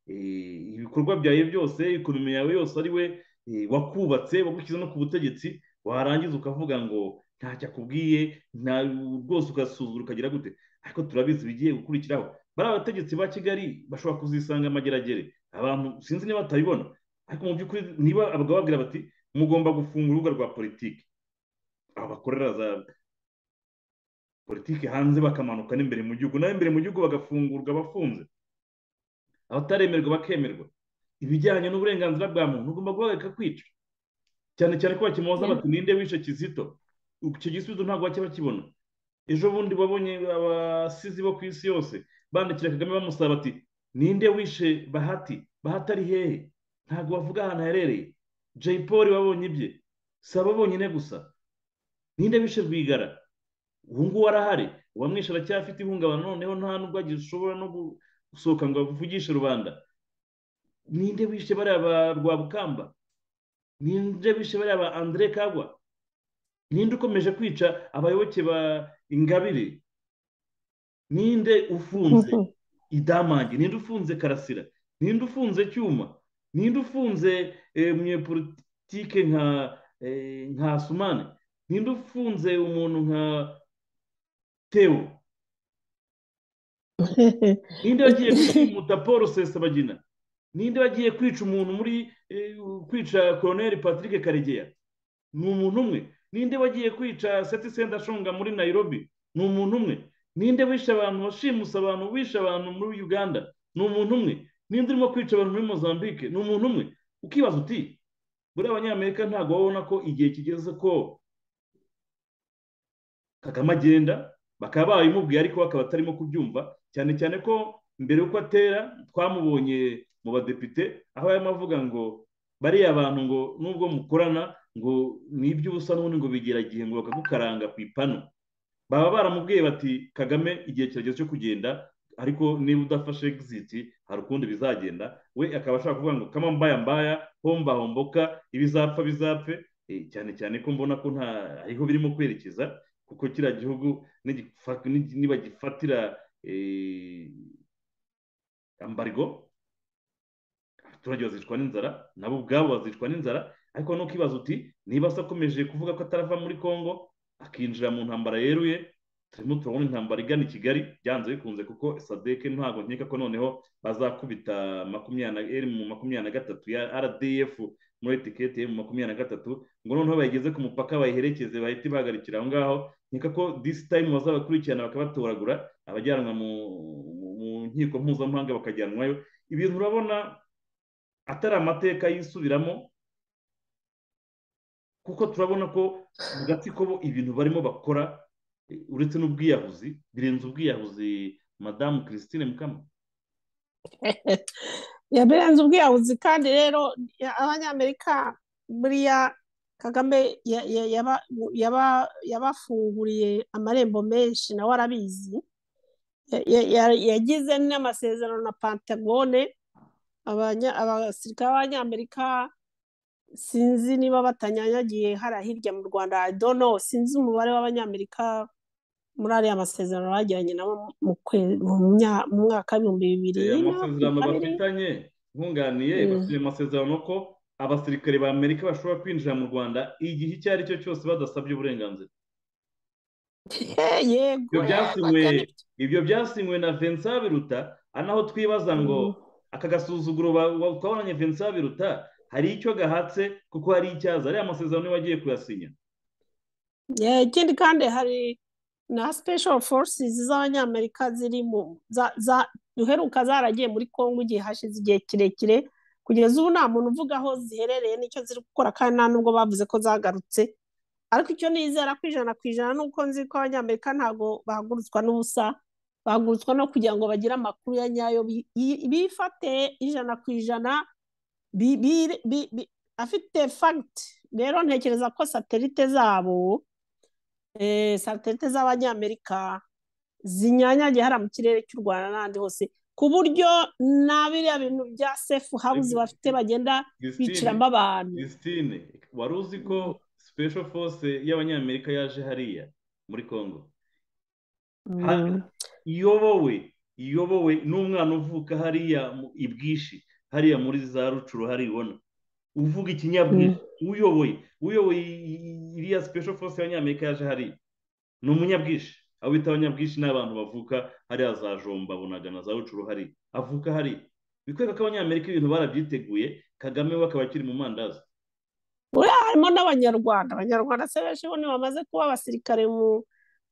Speaker 1: eh, ibikorwa byawe byose ekonomi yawe yose ari we eh, wakubatse wagushyize no ku butegetsi warangiza ukavuga ngo ntacyo akubwiye nta rwose ugasuzura ukagira gute ariko turabizi ibigiye gukurikiraho bari abategetsi ba kigali bashobora kuzisanga amageragere abantu sinzi niba batabibona ariko mu by'ukuri niba abagabo babwira bati mugomba gufunga urubuga rwa politiki abakorera za politiki hanze bakamanuka n'imbere mu gihugu nawe imbere mu gihugu bagafungurwa bafunze abataremerwa bakemerwa ibijyanye n'uburenganzira bwa muntu ugomba guhagarika kwica cyane cyane ko bakimubaza bati ninde wishe kizito icyo gisubizo ntabwo bajya bakibona ejo bundi wabonye abasizi bo ku isi yose bandikira kagame bamusaba bati ninde wishe bahati bahati ari hehe ntabwo bavuga ahantu aherereye jay paul babonye ibye si abo bonyine gusa ninde wishe rwigara ubu ngubu arahari uwamwishe aracyafite ihungabana noneho nta nubwo agishobora no gusohoka ngo avugishe rubanda ninde wishe bariya ba rwabukamba ninde wishe bariya ba andire kagwa ninde ukomeje kwica abayoboke ba ingabire ninde ufunze
Speaker 2: Mhm.
Speaker 1: idamange ninde ufunze karasira ninde ufunze cyuma ninde ufunze eh, umunyepolitike nka eh, nka sumane ninde ufunze umuntu nka tewo ninde wagiye kwimuta paul sesabagina ninde wagiye kwica umuntu muri eh, kwica koroneri patrick karegeya ni umuntu umwe ninde wagiye kwica seti sendashonga muri nairobi ni umuntu umwe ninde wishe abantu washimusa abantu wishe abantu muri uganda ni umuntu umwe ninde urimo kwica abantu muri mozambique ni umuntu umwe ukibaza uti buriya abanyamerika ntabwo babona ko igihe kigeze ko kagame agenda bakaba bayimubwiye ariko bakaba atarimo kubyumva cyane cyane ko mbere y'uko atera twamubonye mu badepite aho yarimo avuga ngo bariya abantu ngo nubwo mukorana ngo ni iby'ubusa n'ubundi ngo bigera igihe ngo bakagukaranga ku ipanu baba baramubwiye bati kagame igihe kirageze cyo kugenda ariko niba udafashe egiziti hari ukundi bizagenda we akaba ashaka kuvuga ngo kama mbaya mbaya homba homboka ibizapfa bizapfe cyane cyane ko mbona ko nta ariho birimo kwerekeza kuko kiriya gihugu niba gifatira ambargo abaturage bazicwa n'inzara nabo ubwabo bazicwa n'inzara ariko nukibaza uti niba se akomeje kuvuga ko atarava muri congo akinjira mu ntambara yeruye turimo turabona intambara igana i kigali byanze bikunze kuko sadeke ntabwo nkeka ko noneho bazakubita makumyabiri mu makumyabiri na gatatu ya rdf muri etiketi mu makumyabiri na gatatu ngo noneho bayigeze ku mupaka bayiherekeze bahite bahagarikira aho ngaho nkeka ko disi tayimu bazabakurikirana bakabatoragura abajyanwa mu nkiko mpuzamahanga bakajyanwayo ibintu urabona atari amateka yisubiramo kuko turabona ko mu gatsiko bo ibintu barimo bakora uretse n'ubwiyahuzi birenze ubwiyahuzi madamu christine mukama
Speaker 2: birenze ubwiyahuzi kandi rero abanyamerika buriya kagame yabafunguriye amarembo menshi nawe arabizi yagize n'amasezerano na pantagone abasirikare b'abanyamerika sinzi niba batanyanyagiye hariya hirya mu rwanda dono sinzi umubare w'abanyamerika muri ariya masezerano bagiranye nabo mu mwaka w'ibihumbi bibiri
Speaker 1: amasezerano bafitanye bunganiye bafite amasezerano ko abasirikare ba amerika bashobora kwinjira mu rwanda igihe icyo ari cyo cyose badasabye uburenganzira ibyo byasinywe na vincent biruta anaho twibaza ngo aka gasuzuguro twabonanye vincent biruta hari icyo gahatse kuko hari icyaza ariya masezerano wagiye kuyasinya
Speaker 2: ikindi kandi hari na special forces z'abanyamerika ziri mu duheruka zaragiye muri congo igihe hashize igihe kirekire kugeza ubu nta muntu uvuga aho ziherereye n'icyo ziri gukora kandi nta nubwo bavuze ko zagarutse ariko icyo nizera ku ijana ku ijana ni uko nzi ko abanyamerika ntabwo bahagurutswa n'ubusa bahagurutswa no kugira ngo bagire amakuru ya nyayo bifate ijana ku ijana afite fagiti rero ntekereza ko satelite zabo satelite z'abanyamerika zinyanyagiye hariya mu kirere cy'u rwanda n'ahandi hose ku buryo na biriya bintu bya sefu hawuzi bafite bagenda biciramo abantu
Speaker 1: gisitine wari uzi ko sipesho fose y'abanyamerika yaje hariya muri congo iyobowe iyobowe n'umwana uvuka hariya i bwishi hariya muri za rucuru hariya ubona uvuga ikinyabwira uyoboye uyoboye iriya sipesho fose y'abanyamerika yaje hariya ni umunyabwishi abo bita abanyabwinshi ni abantu bavuka hariya za jomba bunaga na za rucuru hariya avuka hariya bikwereka ko abanyamerika ibintu barabyiteguye kagame we akaba akiri mu mandazi
Speaker 2: buriya harimo n'abanyarwanda abanyarwanda se benshi bo bamaze kuba abasirikare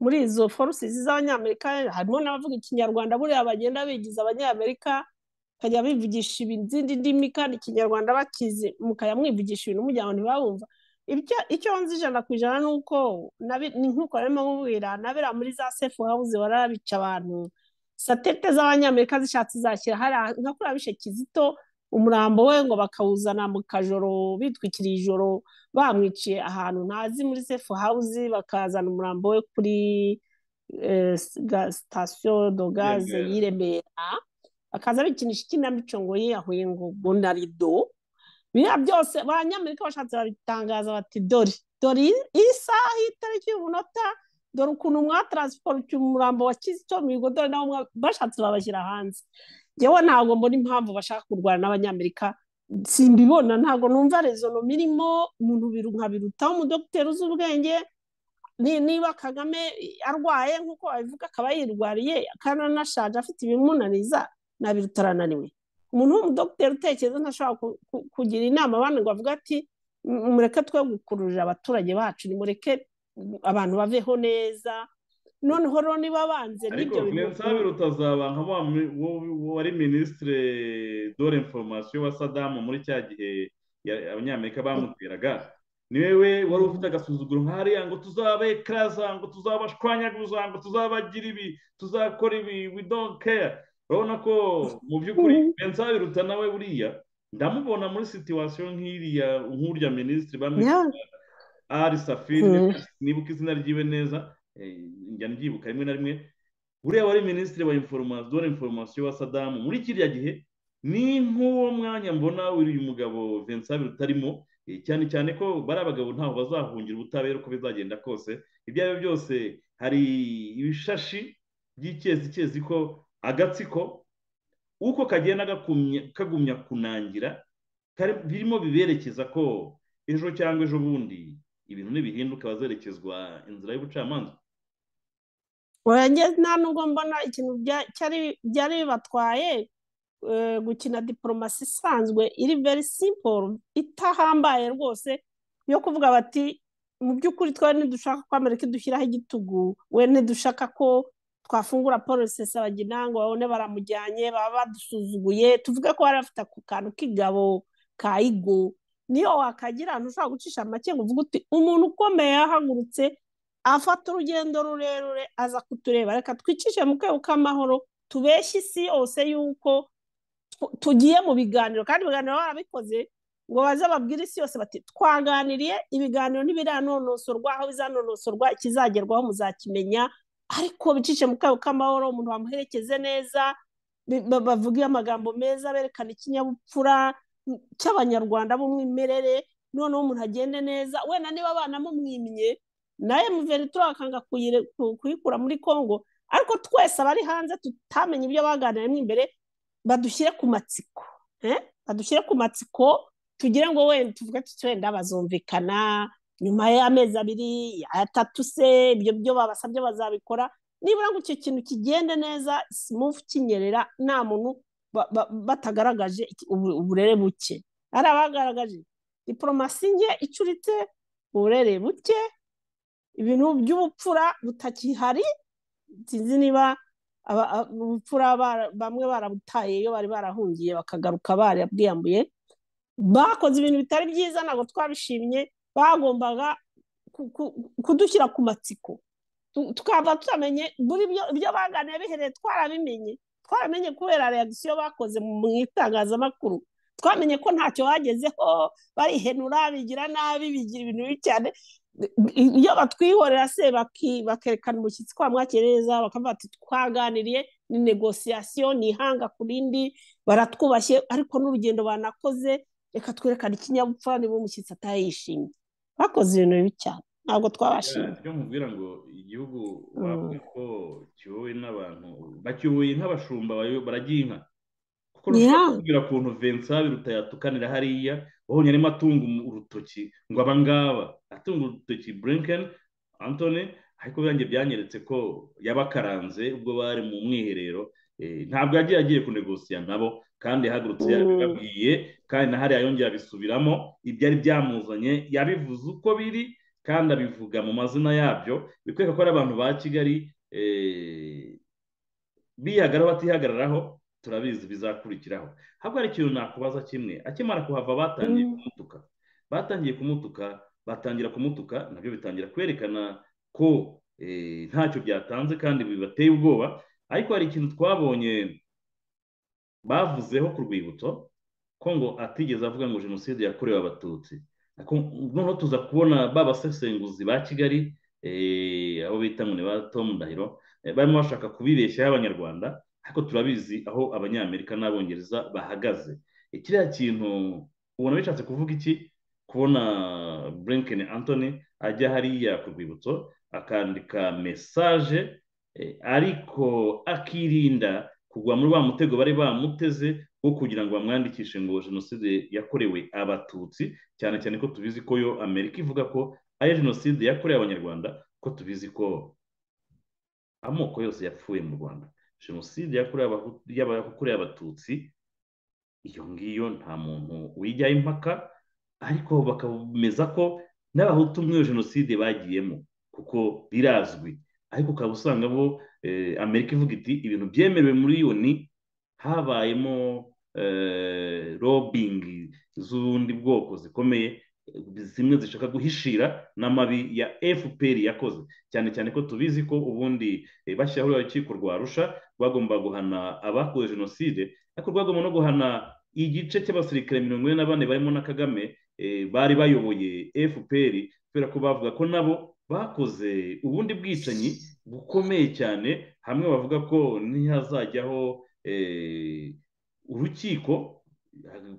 Speaker 2: muri izo forusizi z'abanyamerika harimo n'abavuga ikinyarwanda buriya bagenda bigiza abanyamerika bakajya bivugisha izindi ndimi kandi ikinyarwanda bakizi mukajya mwivugisha ibintu mujya abantu ntibabumva icyo nzi ijana ku ijana ni uko nk'uko barimo mubwira nabera muri za sefu hawuzi barabica abantu satelite z'abanyamerika zishatse zashyira hariya nka kuriya bishe kizito umurambo we ngo bakawuzana mu kajoro bitwikiriye ijoro bamwiciye ahantu ntazi muri sefu hawuzi bakazana umurambo we kuri sitasiyo dogaze y'iremera akaza bikinisha ikinamico ngo yiyahuye ngo bonarido biriya byose abanyamerika bashatse babitangaza bati dore dore isaha itariki y'umunota dore ukuntu mwatransipora umurambo wa kizito mihigo dore nabo bashatse babashyira hanze yewe ntabwo mbona impamvu bashaka kurwana n'abanyamerika simbibona ntabwo numva rezono mirimo umuntu nkabiruta umudogiteri uzi ubwenge niba kagame arwaye nk'uko babivuga akaba yirwariye kandi anashaje afite ibimunaniza nabiruta arananiwe umuntu w'umudogiteri utekereza ntashobora kugira inama abandi ngo avuga ati mureke twe gukururira abaturage bacu nimureke abantu baveho neza noneho roni babanze
Speaker 1: ariko vilensa birutazaba nka wari minisitire dore inforomasiyo wa sadamu muri cya gihe abanyamerika bamuteraga niwe wari ufite agasuzuguro nk'ariya ngo tuzabekaraza ngo tuzabashwanyaguza ngo tuzabagira ibi tuzakora ibi we don't care urabona ko mu by'ukuri vilensa biruta nawe buriya ndamubona muri situwasiyo nk'iriya nk'urya minisitiri bamwita ari safiri nibuka izina ryiwe neza njya mbyibuka rimwe na rimwe buriya wari minisitiri wa inforomasiyo wa inforomasiyo wa sadamu muri kiriya gihe ni nk'uwo mwanya mbona uyu mugabo vincent rutarimo cyane cyane ko bari abagabo ntabwo bazahungira ubutabera uko bizagenda kose ibyo ari byo byose hari ibishashi by'icyezi ko agatsiko uko kagenda kagumya kunangira birimo biberekeza ko ejo cyangwa ejo bundi ibintu ntibihinduka bazerekezwa inzira y'ubucamanza
Speaker 2: nta nubwo mbona ikintu byari bibatwaye gukina diporomasi isanzwe iri veri simporo itahambaye rwose yo kuvuga bati mu by'ukuri twe ntidushaka ko amerika idushyiraho igitugu we ntidushaka ko twafungura paul rusesabagina ngo babone baramujyanye baba badusuzuguye tuvuge ko bari bafite ako kantu k'igabo ka igo niyo wakagira ahantu ushobora gucisha make ngo uvuge uti umuntu ukomeye yahagurutse afata urugendo rurerure aza kutureba reka twicishe mu kebo k'amahoro tubeshye isi yose yuko tugiye mu biganiro kandi ibiganiro barabikoze ngo baze babwire isi yose bati twaganiriye ibiganiro ntibiranonosorwa aho bizanonosorwa ikizagerwaho muzakimenya ariko bicishe mu kebo k'amahoro umuntu bamuherekeze neza bavuge amagambo meza berekana ikinyabupfura cy'abanyarwanda b'umwimerere noneho umuntu agende neza wenda niba abana mumwimye nawe muveritura bakanga kuyikura muri congo ariko twese abari hanze tutamenye ibyo baganiramo imbere badushyire ku matsiko badushyire ku matsiko tugire ngo wenda tuvuge tuti wenda bazumvikana nyuma y'amezi abiri atatu se ibyo byo babasabye bazabikora nibura ngo icyo kintu kigende neza simufu kinyerera nta muntu batagaragaje uburere buke hari abagaragaje diporomasi nke icuritse uburere buke ibintu by'ubupfura butakihari sinzi niba ubupfura bamwe barabutaye iyo bari barahungiye bakagaruka barabwiyambuye bakoze ibintu bitari byiza ntabwo twabishimye bagombaga kudushyira ku matsiko tukava tutamenye buri ibyo baganira bihereye twarabimenye twaramenye kubera reagisiyo bakoze mu itangazamakuru twamenye ko ntacyo bagezeho barihenura bigira nabi bigira ibintu bibi cyane iyo batwihorera se bakerekana umushyitsi kwa mwakereza bakavuga bati twaganiriye ni negosiyasiyo ni ihanga ku rindi baratwubashye ariko n'urugendo banakoze reka twerekane ikinyabupfura niba umushyitsi atayishimye bakoze ibintu bibi cyane ntabwo twabashimye
Speaker 1: ibyo mubwira ngo igihugu bavuga ko kiyobowe n'abantu bakiyoboye nk'abashumba baragiye inka kuko ntushobora kubwira ukuntu vensa biruta yatukanira hariya wabonye arimo atunga urutoki ngo aba ngaba atunga urutoki burenkeni antoni ariko birangiye byanyeretse ko yabakaranze ubwo bari mu mwiherero ntabwo yagiye agiye kunegosiya nabo kandi yahagurutse yabibabwiye kandi na hariya yongera abisubiramo ibyari byamuzanye yabivuze uko biri kandi abivuga mu mazina yabyo bikwereka ko ari abantu ba kigali bihagararaho batihagararaho turabizi bizakurikiraho habwo hari ikintu nakubaza kimwe akimara kuhava batangiye kumutuka batangiye kumutuka batangira kumutuka nabyo bitangira kwerekana ko ntacyo byatanze kandi bibateye ubwoba ariko hari ikintu twabonye bavuzeho ku rwibutso ko ngo atigeze avuga ngo jenoside yakorewe abatutsi noneho tuza kubona ba basesenguzi ba kigali abo bita ngo ni ba tomu ndahiro barimo bashaka kubibeshyaho abanyarwanda ariko turabizi aho abanyamerika n'abongereza bahagaze kiriya kintu ubona bishatse kuvuga iki kubona burenkeni antoni ajya hariya ku rwibutso akandika mesaje ariko akirinda kugwa muri wa mutego bari bamuteze wo kugira ngo bamwandikishe ngo jenoside yakorewe abatutsi cyane cyane ko tubizi ko yo amerika ivuga ko ari jenoside yakorewe abanyarwanda ko tubizi ko amoko yose yapfuye mu rwanda jenoside yakorewe abatutsi iyo ngiyo nta muntu wijyaho impaka ariko bakameza ko n'abahutu muri iyo jenoside bagiyemo kuko birazwi ariko ukaba usanga bo amerika ivuga iti ibintu byemerewe muri yoni habayemo robingi z'ubundi bwoko zikomeye zimwe zishaka guhishira n'amabi ya fpr yakoze cyane cyane ko tubizi ko ubundi bashyiraho urukiko rwa rusha rwagomba guhana abakoze jenoside ariko rwagomba no guhana igice cy'abasirikare mirongo ine na bane barimo na kagame bari bayoboye fpr kubera ko bavuga ko nabo bakoze ubundi bwicanyi bukomeye cyane hamwe bavuga ko ntihazajyaho urukiko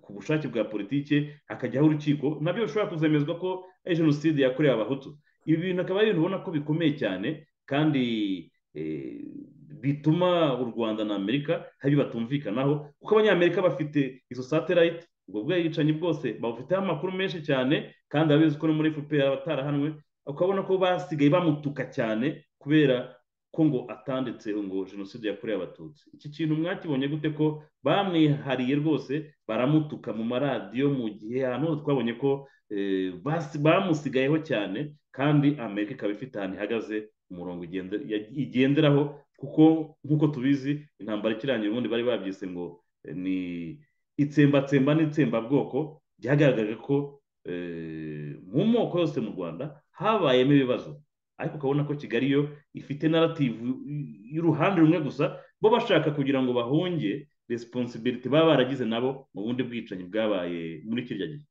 Speaker 1: ku bushake bwa politiki hakajyaho urukiko nabyo bishobora kuzemezwa ko ari jenoside yakorewe abahutu ibi bintu akaba ari ibintu ubona ko bikomeye cyane kandi bituma u rwanda na amerika hari ibyo batumvikanaho kuko abanyamerika bafite izo satelayiti ubwo bwicanyi bwose babufiteho amakuru menshi cyane kandi abizi ko no muri fpr batarahanwe ukabona ko basigaye bamutuka cyane kubera ko ngo atanditse ngo jenoside yakorewe abatutsi iki kintu mwakibonye gute ko bamwihariye rwose baramutuka mu maradiyo mu gihe ahantu hose twabonye ko bamusigayeho cyane kandi amerika ikaba ifite ahantu ihagaze umurongo igenderaho kuko nk'uko tubizi intambara ikirangira ubundi bari babyise ngo ni itsembatsemba n'itsembabwoko byagaragaje ko mu moko yose mu rwanda habayemo ibibazo ariko ukabona ko kigali yo ifite narativu y'uruhande rumwe gusa bo bashaka kugira ngo bahunge resiponsibiliti baba baragize nabo mu bundi bwicanyi bwabaye muri kirya gihe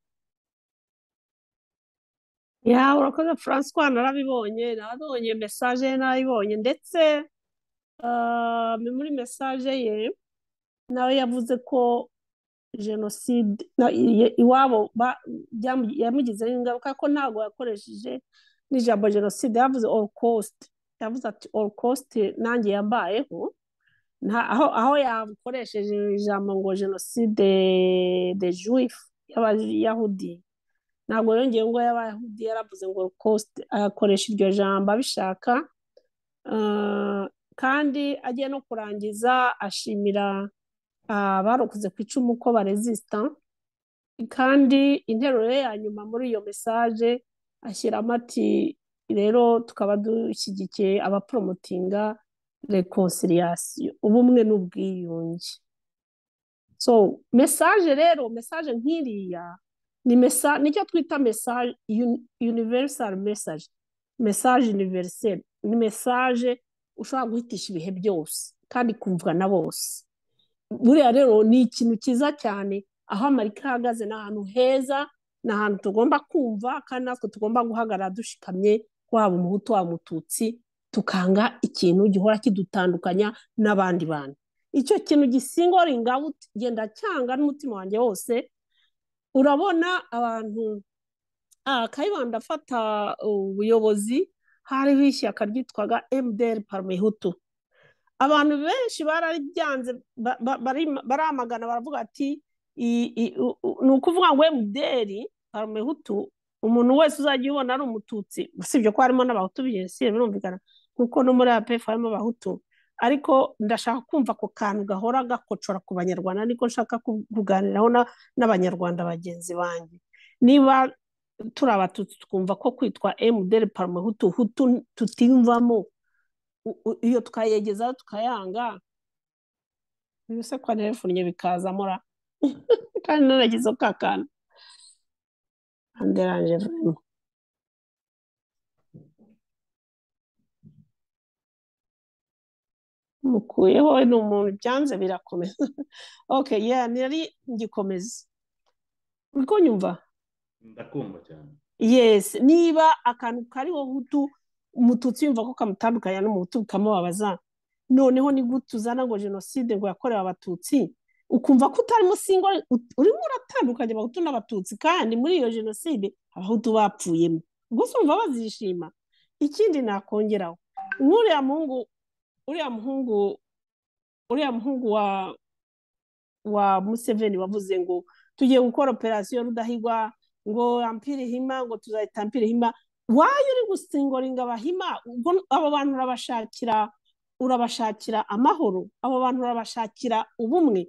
Speaker 2: ya urakoze francois narabibonye narabonye mesaje ye narayibonye ndetse muri mesaje ye nawe yavuze ko jenoside iwabo yamugizeho ingaruka ko ntabwo yakoresheje n'ijambo jenoside yavuze all cost yavuze ati all cost nanjye yambayeho aho aho yakoresheje ijambo ngo jenoside de juif y'abayahudi ntabwo yongeye ngo y'abayahudi yaravuze ngo all cost agakoresha iryo jambo abishaka kandi agiye no kurangiza ashimira abarokoze ku icumu ko barezisita kandi interuro ye ya nyuma muri iyo mesaje ashyiramo ati rero tukaba dushyigikiye abaporomotinga rekonsiliyasiyo ubumwe n'ubwiyunge so mesaje rero mesaje nk'iriya ni mesa nicyo twita mesaje univerisari mesaje mesaje univeriseri ni mesaje ushobora guhitisha ibihe byose kandi ikumvwa na bose buriya rero ni ikintu cyiza cyane aho amerika ihagaze ni ahantu heza ni ahantu tugomba kumva kandi natwe tugomba guhagarara dushikamye waba umuhutu waba umututsi tukanga ikintu gihora kidutandukanya n'abandi bantu icyo kintu gisingoringa genda cyanga n'umutima wanjye wose urabona abantu kayibanda afata ubuyobozi hariho ishyaka ryitwaga mdr parmehutu abantu benshi bararibyanze baramagana baravuga ati ni ukuvuga ngo emuderi paramehutu umuntu wese uzajya ubona ari umututsi usibye ko harimo n'abahutu biyesiye birumvikana kuko no muri apefu harimo abahutu ariko ndashaka kumva ako kantu gahora gakocora ku banyarwanda niko nshaka kuganiraho n'abanyarwanda bagenzi banjye niba turi abatutsi twumva ko kwitwa emuderi paramehutu hutu tutimvamo iyo tukayegezaho tukayanga ibisekwa ntibifunye bikazamo ra kandi naragize ka kantu anderanje vraiment mukuyeho ni umuntu byanze birakomeza ok yeah nari ngikomeza uriko nyumva
Speaker 1: ndakumva cyane
Speaker 2: yes niba akantu kariho hutu umututsi yumva ko kamutandukanya n'umuhutu bikamubabaza noneho ni gute uzana ngo jenoside ngo yakorewe abatutsi ukumva ko utarimo singo urimo uratandukanye abahutu n'abatutsi kandi muri iyo jenoside abahutu bapfuyemo gusa umva bazishima ikindi nakongeraho nk'uriya muhungu uriya muhungu uriya muhungu wa wa museveni wavuze ngo tugiye gukora operasiyo rudahigwa ngo ampire hima ngo tuzahita ampire hima wayo uri gusingoringa abahima abo bantu urabashakira urabashakira amahoro abo bantu urabashakira ubumwe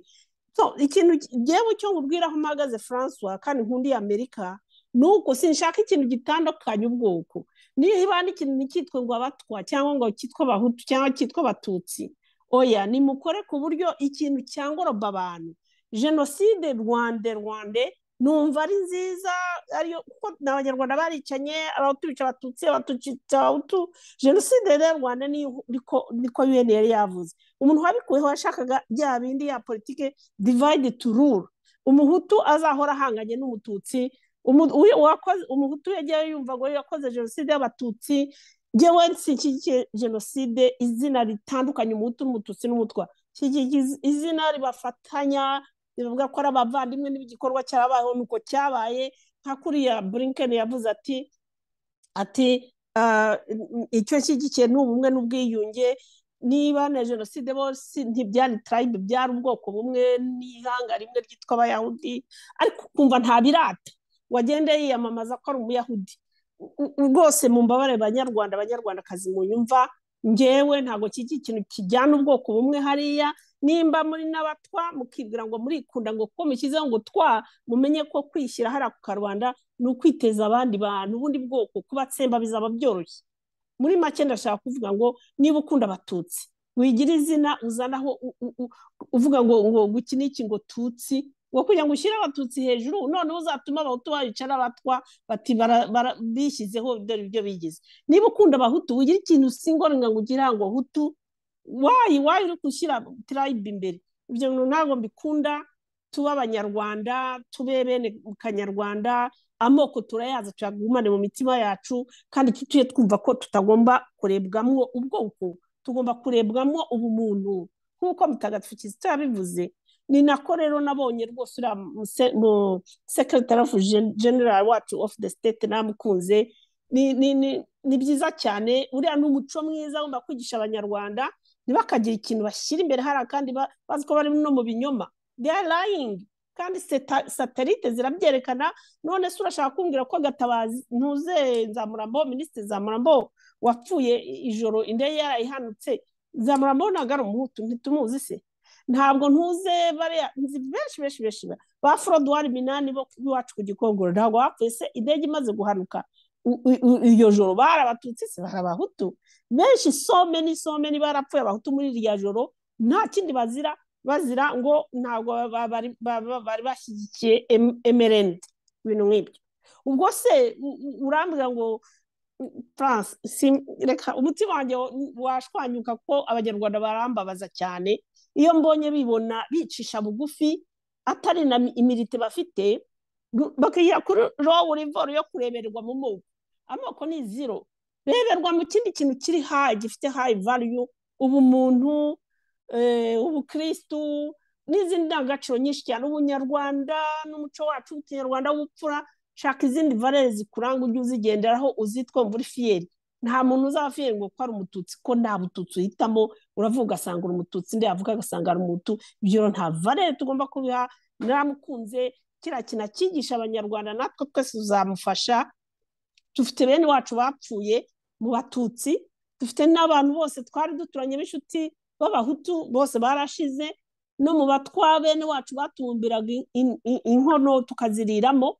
Speaker 2: ikintu ngewe cyo nkubwira aho mpagaze francois kandi nkundi y'amerika nuko sinshaka ikintu gitandukanye ubwoko niyo ibana ikintu ntikitwe ngo abatwa cyangwa ngo kitwe abahutu cyangwa kitwe abatutsi oya nimukore ku buryo ikintu cyangoroba abantu jenoside rwande rwande numva ari nziza ariyo kuko ni abanyarwanda baricanye abahutu bica abatutsi abatutsi abahutu jenoside rero rwanda niko yuweni yari yavuze umuntu wabikuyeho yashakaga bya bindi ya politiki divide to rule umuhutu azahora ahanganye n'umututsi umuhutu yagiye yumva ngo yakoze jenoside y'abatutsi ngewe nshyigikiye jenoside izina ritandukanye umuhutu n'umututsi n'umutwa izina ribafatanya rivuga ko ari abavandimwe n'igikorwa cyabayeho nuko cyabaye nka kuriya burinken yavuze ati ati icyo nshyigikiye ni ubumwe n'ubwiyunge niba na jenoside bose ntibyari tarayibe byari ubwoko bumwe n'ihanga rimwe ryitwa abayahudi ariko ukumva nta birata wagenda yiyamamaza ko ari umuyahudi rwose mu mbabare banyarwanda abanyarwandakazi mu nyumva ngewe ntabwo kiki ikintu kijyana ubwoko bumwe hariya nimba muri n'abatwa mukibwira ngo murikunda ngo ko mushyizeho ngo twa mumenye ko kwishyira hariya ku karubanda ni ukwiteza abandi bantu ubundi bwoko kubatsemba bizaba byoroshye muri make ndashaka kuvuga ngo niba ukunda abatutsi wigira izina uzanaho uvuga ngo ngo iki n'iki ngo tutsi ngo kugira ngo ushyire abatutsi hejuru noneho uzatuma abahutu bayicara abatwa bati bishyizeho dore ibyo bigize niba ukunda abahutu ugira ikintu singorana ngo ugira ngo hutu wayi wayi uri gushyira tirayibe imbere ibyo bintu ntabwo mbikunda tuba abanyarwanda tube bene kanyarwanda amoko turayaza tuyagumane mu mitima yacu kandi tujye twumva ko tutagomba kurebwamo ubwoko tugomba kurebwamo ubumuntu nk'uko mutagatifu kizito yabivuze ni nako rero nabonye rwose uriya sekirotari ofu generari wacu ofu de sitete namukunze ni byiza cyane uriya ni umuco mwiza wumva kwigisha abanyarwanda ntibakagira ikintu bashyira imbere hariya kandi bazi ko bari no mu binyoma deya layingi kandi satelite zirabyerekana none se urashaka kumbwira ko gatabazi ntuze nzamurambo minisitiri nzamurambo wapfuye ijoro indege yarayihanutse nzamurambo ntabwo ari umuhutu ntitumuzi se ntabwo ntuze bariya nzi benshi benshi benshi ba forodwari minani bo iwacu ku gikongoro ntabwo bapfuye se indege imaze guhanuka iyo joro bari abatutsi se bari abahutu benshi some n'isome barapfuye abahutu muri irya joro nta kindi bazira bazira ngo ntabwo bari bashyigikiye emerende ibintu nk'ibyo ubwo se urambwira ngo france reka umutima wanjye washwanyuka ko abanyarwanda barambabaza cyane iyo mbonye bibona bicisha bugufi atari na imirite bafite bakajya kuri rowu rivoro yo kureberwa mu moko amoko ni ziro reberwa mu kindi kintu kiri hayi gifite hayi vayu ubumuntu ubukirisitu n'izindi ndangagaciro nyinshi cyane ubunyarwanda n'umuco wacu w'ikinyarwanda w'ubupfura shaka izindi varere zikuranga ujye uzigenderaho uzitwumva uri fiyeri nta muntu uzaba ngo ko ari umututsi ko nta bututsi uhitamo uravuga ugasanga uri umututsi undi yavuga agasanga ari umutu ibyo nta varere tugomba kubiha naramukunze kiriya kintu cyigisha abanyarwanda natwe twese tuzamufasha dufite bene wacu bapfuye mu batutsi dufite n'abantu bose twari duturanye b'inshuti b'abahutu bose barashize no mu batwa bene wacu batubumbiraga inkono tukaziriramo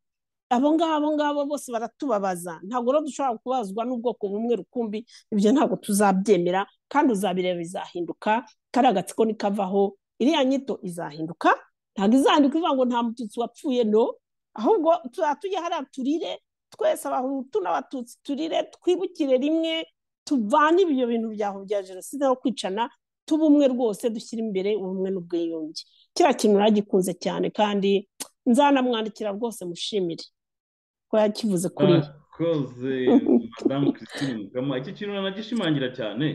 Speaker 2: abo ngabo ngabo bose baratubabaza ntabwo rero dushobora kubazwa n'ubwoko bumwe rukumbi ibyo ntabwo tuzabyemera kandi uzabireba bizahinduka kariya gatsiko nikavaho iriya nyito izahinduka ntabwo izahinduka ivuga ngo nta mututsi wapfuye no ahubwo tujya hariya turire twese abahutu n'abatutsi turire twibukire rimwe tuvane ibyo bintu byaho bya jenoside no kwicana tuba umwe rwose dushyira imbere ubumwe n'ubwiyunge kiriya kintu naragikunze cyane kandi nzanamwandikira rwose mushimire ko yakivuze kuri
Speaker 1: koze madamu christine mugama iki kintu nanagishimangira cyane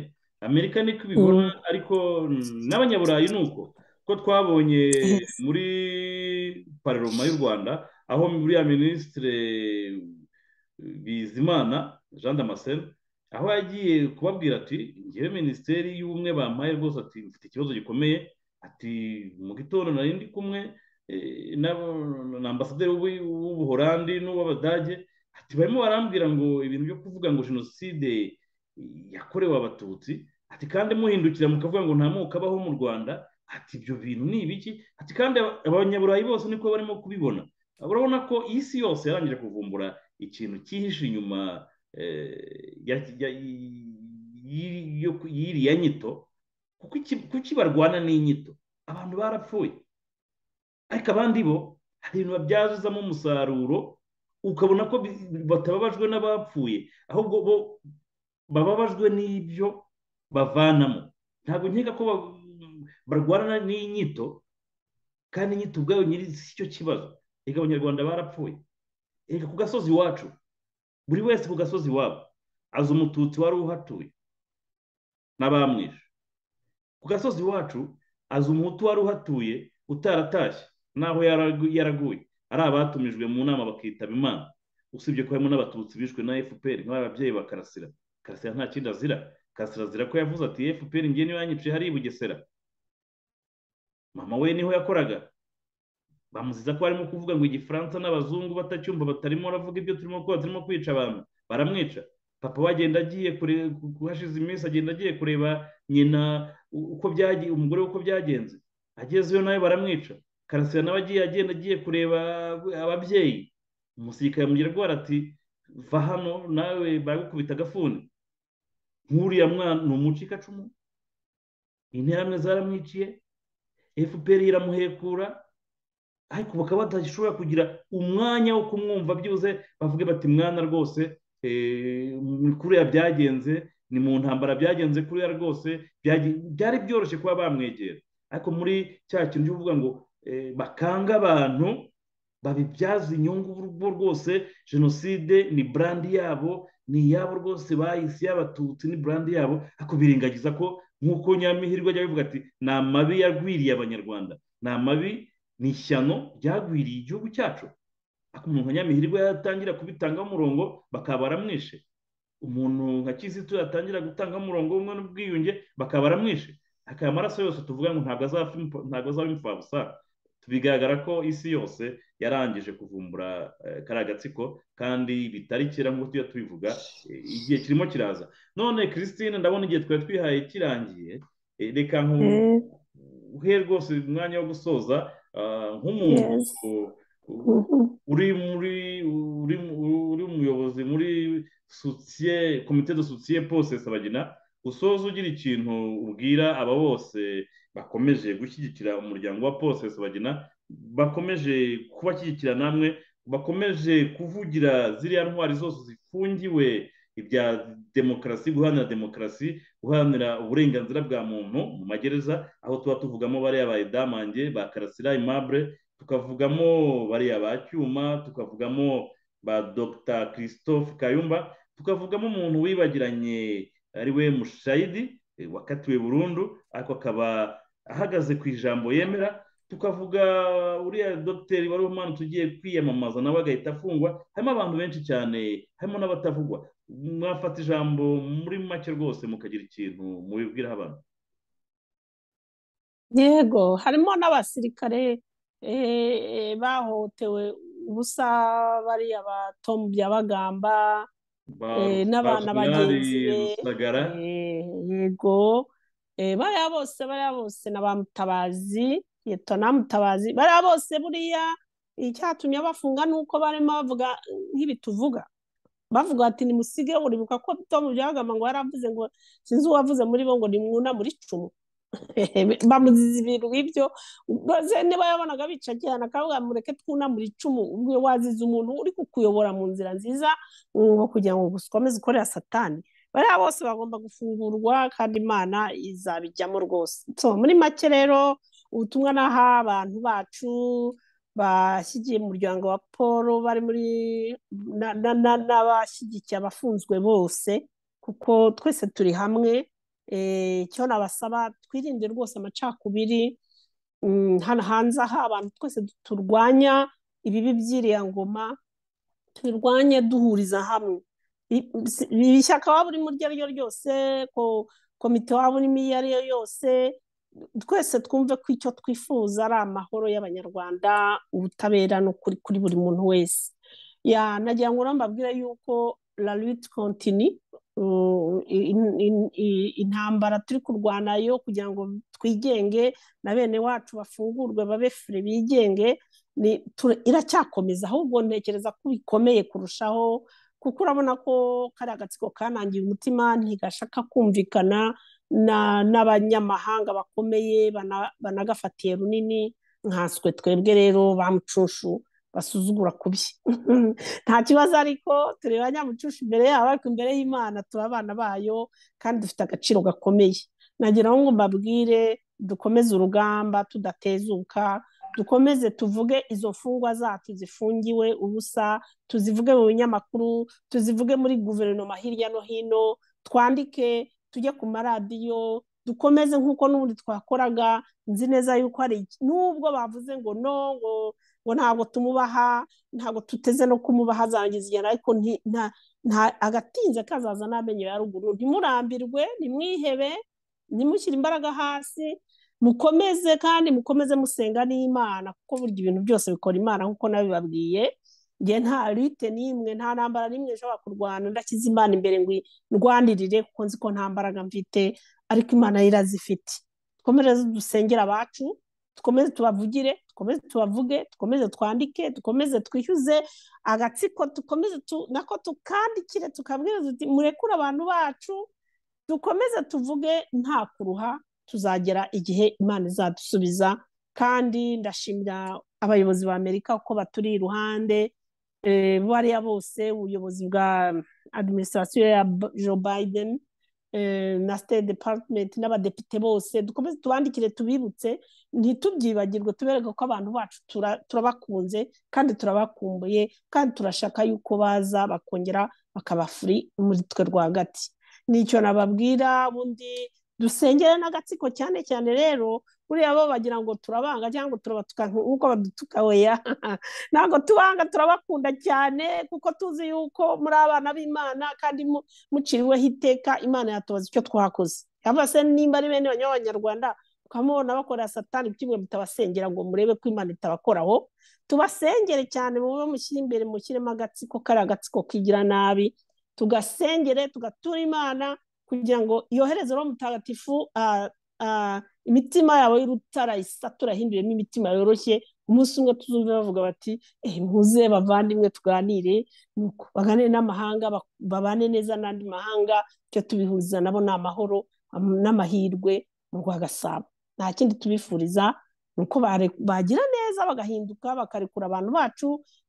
Speaker 1: amerika niko ibibona ariko n'abanyaburayi ni uko ko twabonye muri pararoma y'u rwanda aho buriya minisitire bizimana jean damascene aho yagiye kubabwira ati ngewe minisiteri y'ubumwe bampaye rwose ati mfite ikibazo gikomeye ati mu gitondo nari ndi kumwe na ambasaderi w'ubuhorandi n'uw'abadage ati barimo barambwira ngo ibintu byo kuvuga ngo jenoside yakorewe abatutsi ati kandi muhindukira mukavuga ngo nta moko abaho mu rwanda ati ibyo bintu ni ibiki ati kandi abanyaburayi bose niko barimo kubibona urabona ko isi yose yarangije kuvumbura ikintu cyihishe inyuma y'iriya nyito kuko barwana n'inyito abantu barapfuye ariko abandi bo hari ibintu babyazamo umusaruro ukabona ko batababajwe n'abapfuye ahubwo bo bababajwe n'ibyo bavanamo ntabwo nkeka ko barwana n'inyito kandi inyito ubwayo nyiri si cyo kibazo reka abanyarwanda barapfuye reka ku gasozi iwacu buri wese ku gasozi iwabo azi umututsi wari uhatuye n'abamwishe ku gasozi iwacu azi umuhutu wari uhatuye utaratashye n'aho yaraguye ari abatumijwe mu nama bakitaba imana usibye ko harimo n'abatutsi bishwe na fpr nk'ababyeyi ba karasira karasira nta kindi azira karasira azira ko yavuze ati fpr ngiye niyo yanyiciye hariya i bugesera mama we niho yakoraga bamuziza ko arimo kuvuga ngo igifaransa n'abazungu batacyumva batarimo baravuga ibyo turimo gukora turimo kwica abantu baramwica papa we agenda agiye hashize iminsi agenda agiye kureba nyina uko byagiye umugore we uko byagenze agezeyo nawe baramwica karasira nawe agiye agenda agiye kureba ababyeyi umusirikare amugira rwara ati va hano nawe baragukubita agafuni nk'uriya mwana ni umucikacumu interamwe zaramwiciye fpr iramuhekura ariko bakaba badashobora kugira umwanya wo kumwumva byuze bavuge bati mwana rwose kuriya byagenze ni mu ntambara byagenze kuriya rwose byari byoroshye kuba bamwegera ariko muri cya kintu cyo kuvuga ngo bakanga abantu babibyaza inyungu bo rwose jenoside ni burandi yabo ni iyabo rwose bahise y'abatutsi ni burandi yabo ariko birengagiza ko nk'uko nyamihirwe ajya bivuga ati ni amabi yagwiriye abanyarwanda ni amabi ni ishyano ryagwiriye igihugu cyacu umuntu nka nyamihirwe yatangira kubitangaho umurongo bakaba baramwishe umuntu nka kizito yatangira gutangaho umurongo w'umwe n'ubwiyunge bakaba baramwishe akaya amaraso yose tuvuga ngo ntabwo azaba imfabusa bigaragara ko isi yose yarangije kuvumbura kariya gatsiko kandi bitari kera nk'uko tujya tubivuga igihe kirimo kiraza none christine ndabona igihe twari twihaye kirangiye reka nkuhe rwose umwanya wo gusoza nk'umuntu uri umuyobozi muri komite de sosiye pose sabagina usoza ugira ikintu ubwira aba bose bakomeje gushyigikira umuryango wa pose sabagina bakomeje kubashyigikira namwe bakomeje kuvugira ziriya ntwari zose zifungiwe ibya demokarasi guharanira demokarasi guharanira uburenganzira bwa muntu mu magereza aho tuba tuvugamo bariya ba edamange ba karasira imabure tukavugamo bariya ba cyuma tukavugamo ba dogita christophe kayumba tukavugamo umuntu wibagiranye ari we mushayidi wakatiwe burundu ariko akaba ahagaze ku ijambo yemera tukavuga uriya dogiteri wari umwana tugiye kwiyamamaza nawe agahita afungwa harimo abantu benshi cyane harimo n'abatavugwa mwafata ijambo muri make rwose mukagira ikintu mubibwiraho abantu
Speaker 2: yego harimo n'abasirikare bahotewe ubusa bariya batomu byabagamba n'abana bagenzi be yego bariya bose bariya bose na ba mutabazi yeto na mutabazi bariya bose buriya icyatumye abafunga ni uko barimo bavuga nk'ibi tuvuga bavuga ati nimusige uribuka ko tomu byabagamba ngo yaravuze ngo sinzi uwavuze muri bo ngo nimwuna muri cumu bamuziza ibintu nk'ibyo niba yabonaga bica cyane akavuga mureke twunamure icumu ubwo waziza umuntu uri kukuyobora mu nzira nziza ngo kugira ngo ukomeze ukorera satani bariya bose bagomba gufungurwa kandi imana izabijyamo rwose muri make rero ubutumwa n'aha abantu bacu bashyigiye umuryango wa paul bari muri n'abashyigikiye abafunzwe bose kuko twese turi hamwe icyo nabasaba twirinde rwose amacakubiri hano hanze aha abantu twese turwanya ibibi by'iriya ngoma tubirwanye duhuriza hamwe ishyaka waba urimo iryo ari ryo ryose komite waba urimo iyo ari yo yose twese twumve ko icyo twifuza ari amahoro y'abanyarwanda ubutabera n'ukuri kuri buri muntu wese nagira ngo urambabwire yuko la lutte continue intambara turi kurwana yo kugira ngo twigenge na bene wacu bafungurwe babe fure bigenge iracyakomeza ahubwo ntekereza ko bikomeye kurushaho kuko urabona ko kariya agatsiko kanangiye umutima ntigashaka kumvikana n'abanyamahanga bakomeye banagafatiye runini nkanswe twebwe rero bamucushu basuzugura ku bye nta kibazo ariko tureba banyamucushu imbere yabo ariko imbere y'imana tuba abana bayo kandi dufite agaciro gakomeye nagira ngo mbabwire dukomeze urugamba tudatezuka dukomeze tuvuge izo mfungwa zacu zifungiwe ubusa tuzivuge mu binyamakuru tuzivuge muri guverinoma hirya no hino twandike tujye ku maradiyo dukomeze nk'uko n'ubundi twakoraga nzi neza yuko hari n'ubwo bavuze ngo no ngo ngo ntabwo tumubaha ntabwo tuteze no kumubaha azangiza igihe ariko agatinze kazaza n'amenyo ya ruguru ntimurambirwe nimwihebe ntimushyire imbaraga hasi mukomeze kandi mukomeze musenga n'imana kuko burya ibintu byose bikora imana nk'uko nabibabwiye njye nta rite n'imwe nta ntambara n'imwe nshobora kurwana ndashyize imana imbere ngo ndwanirire kuko nzi ko nta mbaraga mfite ariko imana yo irazifite dukomeze dusengera abacu dukomeze tubavugire dukomeze tubavuge dukomeze twandike dukomeze twishyuze agatsiko dukomeze nako tukandikire tukabwira tuti murekure abantu bacu dukomeze tuvuge nta kuruha tuzagera igihe imana izadusubiza kandi ndashimira abayobozi ba amerika uko baturi iruhande bariya bose ubuyobozi bwa adiminisitirasiyo ya joe biden na state department n'abadepite bose dukomeze tubandikire tubibutse ntitubyibagirwe tubereke ko abantu bacu turabakunze kandi turabakumbuye kandi turashaka yuko baza bakongera bakaba furi muri twe rwagati nicyo nababwira ubundi dusengere n'agatsiko cyane cyane rero buriya bo bagira ngo turabanga cyangwa turabatuka nk'uko badutuka weya ntabwo tubanga turabakunda cyane kuko tuzi yuko muri abana b'imana kandi muciriweho iteka imana yatubaza icyo twakoze cyangwa se nimba ari bene banyabanyarwanda tukamubona bakora satani kimwe mutabasengera ngo murebe ko imana itabakoraho tubasengere cyane mube mushyire imbere mushyiremo agatsiko kari agatsiko kigira nabi tugasengere tugatura imana kugira ngo yohereze roho mutagatifu imitima yawe y'urutara isatura hinduremo imitima yoroshye umunsi umwe tuzumva bavuga bati muze bavandimwe tuganire nuko baganire n'amahanga babane neza n'andi mahanga icyo tubihuriza nabo ni amahoro n'amahirwe mu rwagasabo nta kindi tubifuriza ni uko bagira neza bagahinduka bakarekura abantu bacu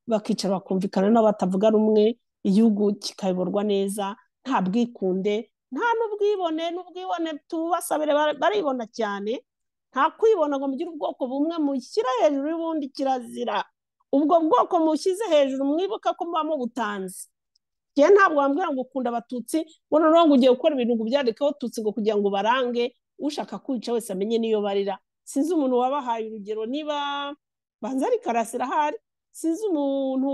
Speaker 2: bakicara bakumvikana n'abo batavuga rumwe igihugu kikayoborwa neza nta bwikunde nta n'ubwibone n'ubwibone tubasabire baribona cyane nta kwibona ngo mugire ubwoko bumwe mushyira hejuru y'ubundi kirazira ubwo bwoko mushyize hejuru mwibuka ko muba mubutanze njye ntabwo wambwira ngo ukunda abatutsi bona rero ngo ugiye gukora ibintu ngo ubyandikeho tutsi ngo kugira ngo barange ushaka kwica wese amenye n'iyo barira sinzi umuntu wabahaye urugero niba banza ari karasira ahari sinzi umuntu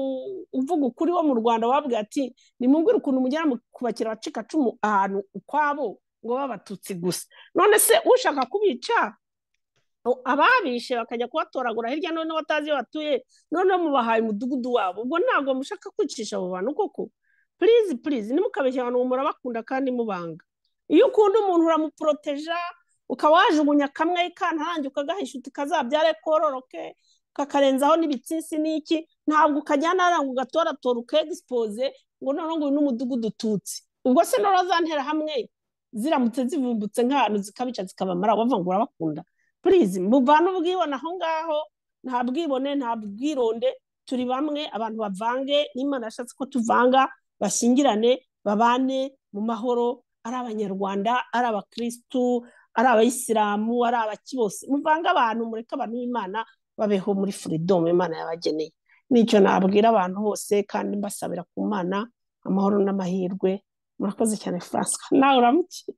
Speaker 2: uvuga ukuri wo mu rwanda wabwira ati nimubwire ukuntu mujyana kubakira abacikacumu ahantu ukwabo ngo babe abatutsi gusa none se ushaka kubica ababishe bakajya kubatoragura hirya none batazi iyo batuye noneho mubahaye umudugudu wabo ubwo ntabwo mushaka kwicisha abo bantu koko purizi purizi nimukabeshya abantu murabakunda kandi mubanga iyo ukunda umuntu uramuporoteja ukaba wajugunya kamwe kantarange ukagahisha uti kazabyare kororoke kakarenzaho n'ibitsisi n'iki ntabwo ukajyana ngo ugatoratora ukegisipoze ngo none nguyu n'umudugudu ututse ubwo se nora zantera hamwe ziramutse zivumbutse nk'ahantu zikabica zikabamara wavuga ngo urabakunda purizi muvane ubwibone aho ngaho nta bwibone nta bwironde turi bamwe abantu bavange n'imana yashatse ko tuvanga bashyingirane babane mu mahoro ari abanyarwanda ari abakirisitu ari abayisilamu ari abaki bose muvange abantu mureke abantu b'imana babeho muri furidomu imana yabageneye nicyo nabwira abantu bose kandi mbasabira ku mana amahoro n'amahirwe murakoze cyane francois nawe uramukiye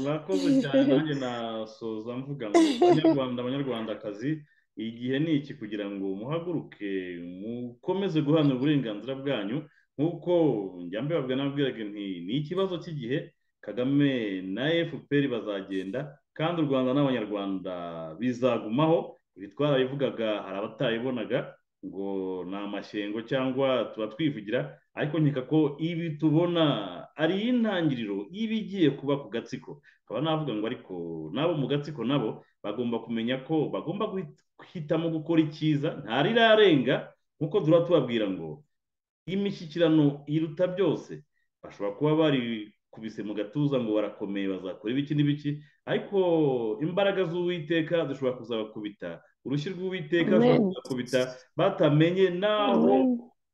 Speaker 1: murakoze cyane nanjye nasoza mvuga ngo abanyarwanda abanyarwandakazi igihe ni iki kugira ngo muhaguruke mukomeze guharanira uburenganzira bwanyu nk'uko njya mbibabwira nabwiraga nti ni ikibazo cy'igihe kagame na efuperi bazagenda kandi u rwanda n'abanyarwanda bizagumaho ibi twarabivugaga hari abatayibonaga ngo ni amashyengo cyangwa tuba twivugira ariko nkeka ko ibi tubona ari intangiriro y'ibigiye kuba ku gatsiko tukaba navuga ngo ariko nabo mu gatsiko nabo bagomba kumenya ko bagomba guhitamo gukora icyiza ntarirarenga nkuko duhora tubabwira ngo imishyikirano iruta byose bashobora kuba bari kubise mu gatuza ngo barakomeye bazakora ibiki n'ibiki ariko imbaraga z'uwiteka zishobora kuzabakubita urushyi rw'uwiteka rushobora kuzabakubita batamenye n'aho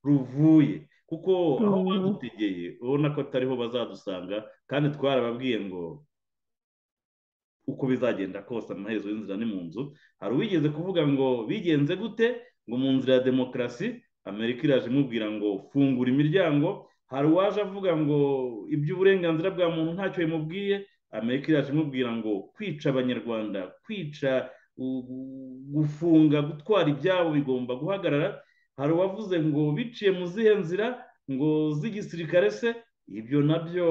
Speaker 1: ruvuye kuko aho badutegeye ubona ko atariho bazadusanga kandi twarababwiye ngo uko bizagenda kose amaherezo y'inzira ni mu nzu hari uwigeze kuvuga ngo bigenze gute ngo mu nzira ya demokarasi amerika iraje imubwira ngo fungura imiryango hari uwaje avuga ngo iby'uburenganzira bwa muntu ntacyo bimubwiye amerika iraje imubwira ngo kwica abanyarwanda kwica gufunga gutwara ibyabo bigomba guhagarara hari uwavuze ngo biciye mu zihe nzira ngo z'igisirikare se ibyo nabyo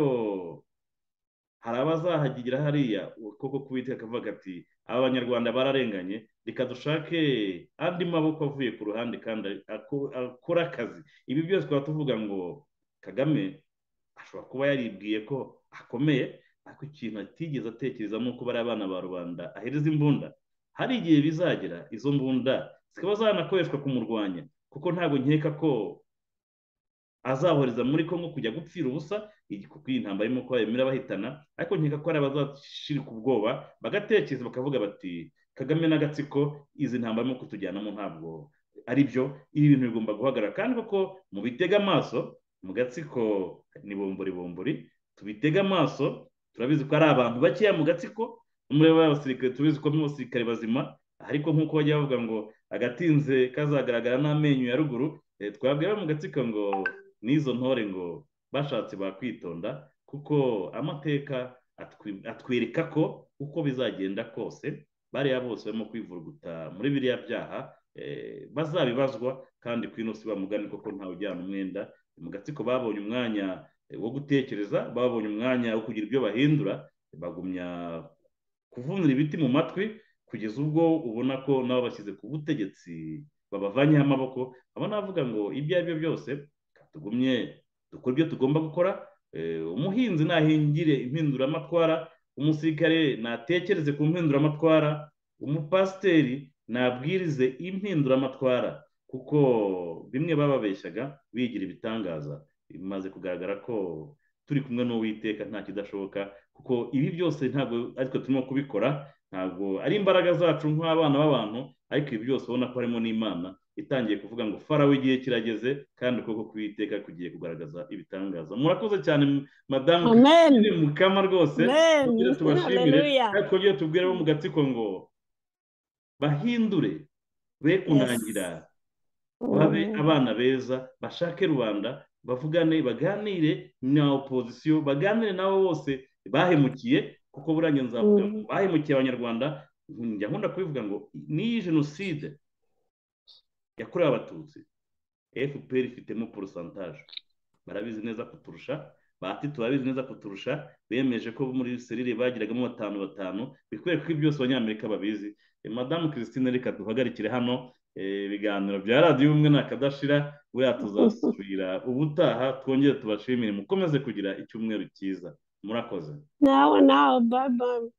Speaker 1: hari abazahagira hariya koko kubita akavuga ati aba banyarwanda bararenganye reka dushake andi maboko avuye ku ruhande kandi akora akazi ibi byose twaba tuvuga ngo kagame ashobora kuba yaribwiye ko akomeye ariko ikintu atigeze atekereza ni uko bariya abana ba rubanda ahereza imbunda hari igihe bizagera izo mbunda zikaba zanakoreshwa kumurwanya kuko ntabwo nkeka ko azahoreza muri congo kujya gupfira ubusa kuko iyi ntambara irimo kuba yemera bahitana ariko nkeka ko hari abazashirika ubwoba bagatekereza bakavuga bati kagame n'agatsiko izi ntambara irimo kutujyanamo ntabwo ari byo ibi bintu bigomba guhagarara kandi koko mu bitega amaso mu gatsiko ni bombori bombori tubitega amaso turabizi ko ari abantu bakeya mu gatsiko umuriro w'abasirikare tubizi ko mu basirikare bazima ariko nk'uko bajya bavuga ngo agatinze kazagaragara n'amenyo ya ruguru twabwira mu gatsiko ngo n'izo ntore ngo bashatse bakwitonda kuko amateka atwereka ko uko bizagenda kose bariya bose barimo kwivuruguta muri biriya byaha bazabibazwa kandi ku ino si bamugane koko ntawe ujyana umwenda mu gatsiko babonye umwanya wo gutekereza babonye umwanya wo kugira ibyo bahindura bagumya kuvunira ibiti mu matwi kugeza ubwo ubona ko nabo bashyize ku butegetsi babavanyeho amaboko aba navuga ngo ibyo ari byo byose tugumye dukora ibyo tugomba gukora umuhinzi nahingire impinduramatwara umusirikare natekereze ku mpinduramatwara umupasiteri nabwirize impinduramatwara kuko bimwe bababeshyaga bigira ibitangaza bimaze kugaragara ko turi kumwe n'uwiteka nta kidashoboka kuko ibi byose ntabwo aritwe turimo kubikora ntabwo ari imbaraga zacu nk'abana b'abantu ariko ibi byose ubona ko harimo n'imana itangiye kuvuga ngo farawe igihe kirageze kandi ukuboko k'uwiteka kugiye kugaragaza ibitangaza murakoze cyane madamu mukama rwose tubashimire ariko ibyo tubwira bo mu gatsiko ngo bahindure be kunangira babe abana beza bashake rubanda bavugane baganire na opozisiyo baganire nabo bose bahemukiye kuko buranye nzavuga ngo bahemukiye abanyarwanda njya nkunda kubivuga ngo n'iyi jenoside yakorewe abatutsi fpr ifitemo porosantaje barabizi neza kuturusha bahati turabizi neza kuturusha bemeje ko muri serire bagiragamo batanu batanu bikwereka ko byose abanyamerika babizi madamu christine reka duhagarikire hano ibiganiro bya radiyo ubumwe ntakadashira buriya tuzasubira ubutaha twongere tubashimire mukomeze kugira icyumweru cyiza murakoze
Speaker 2: nawe nawe babaye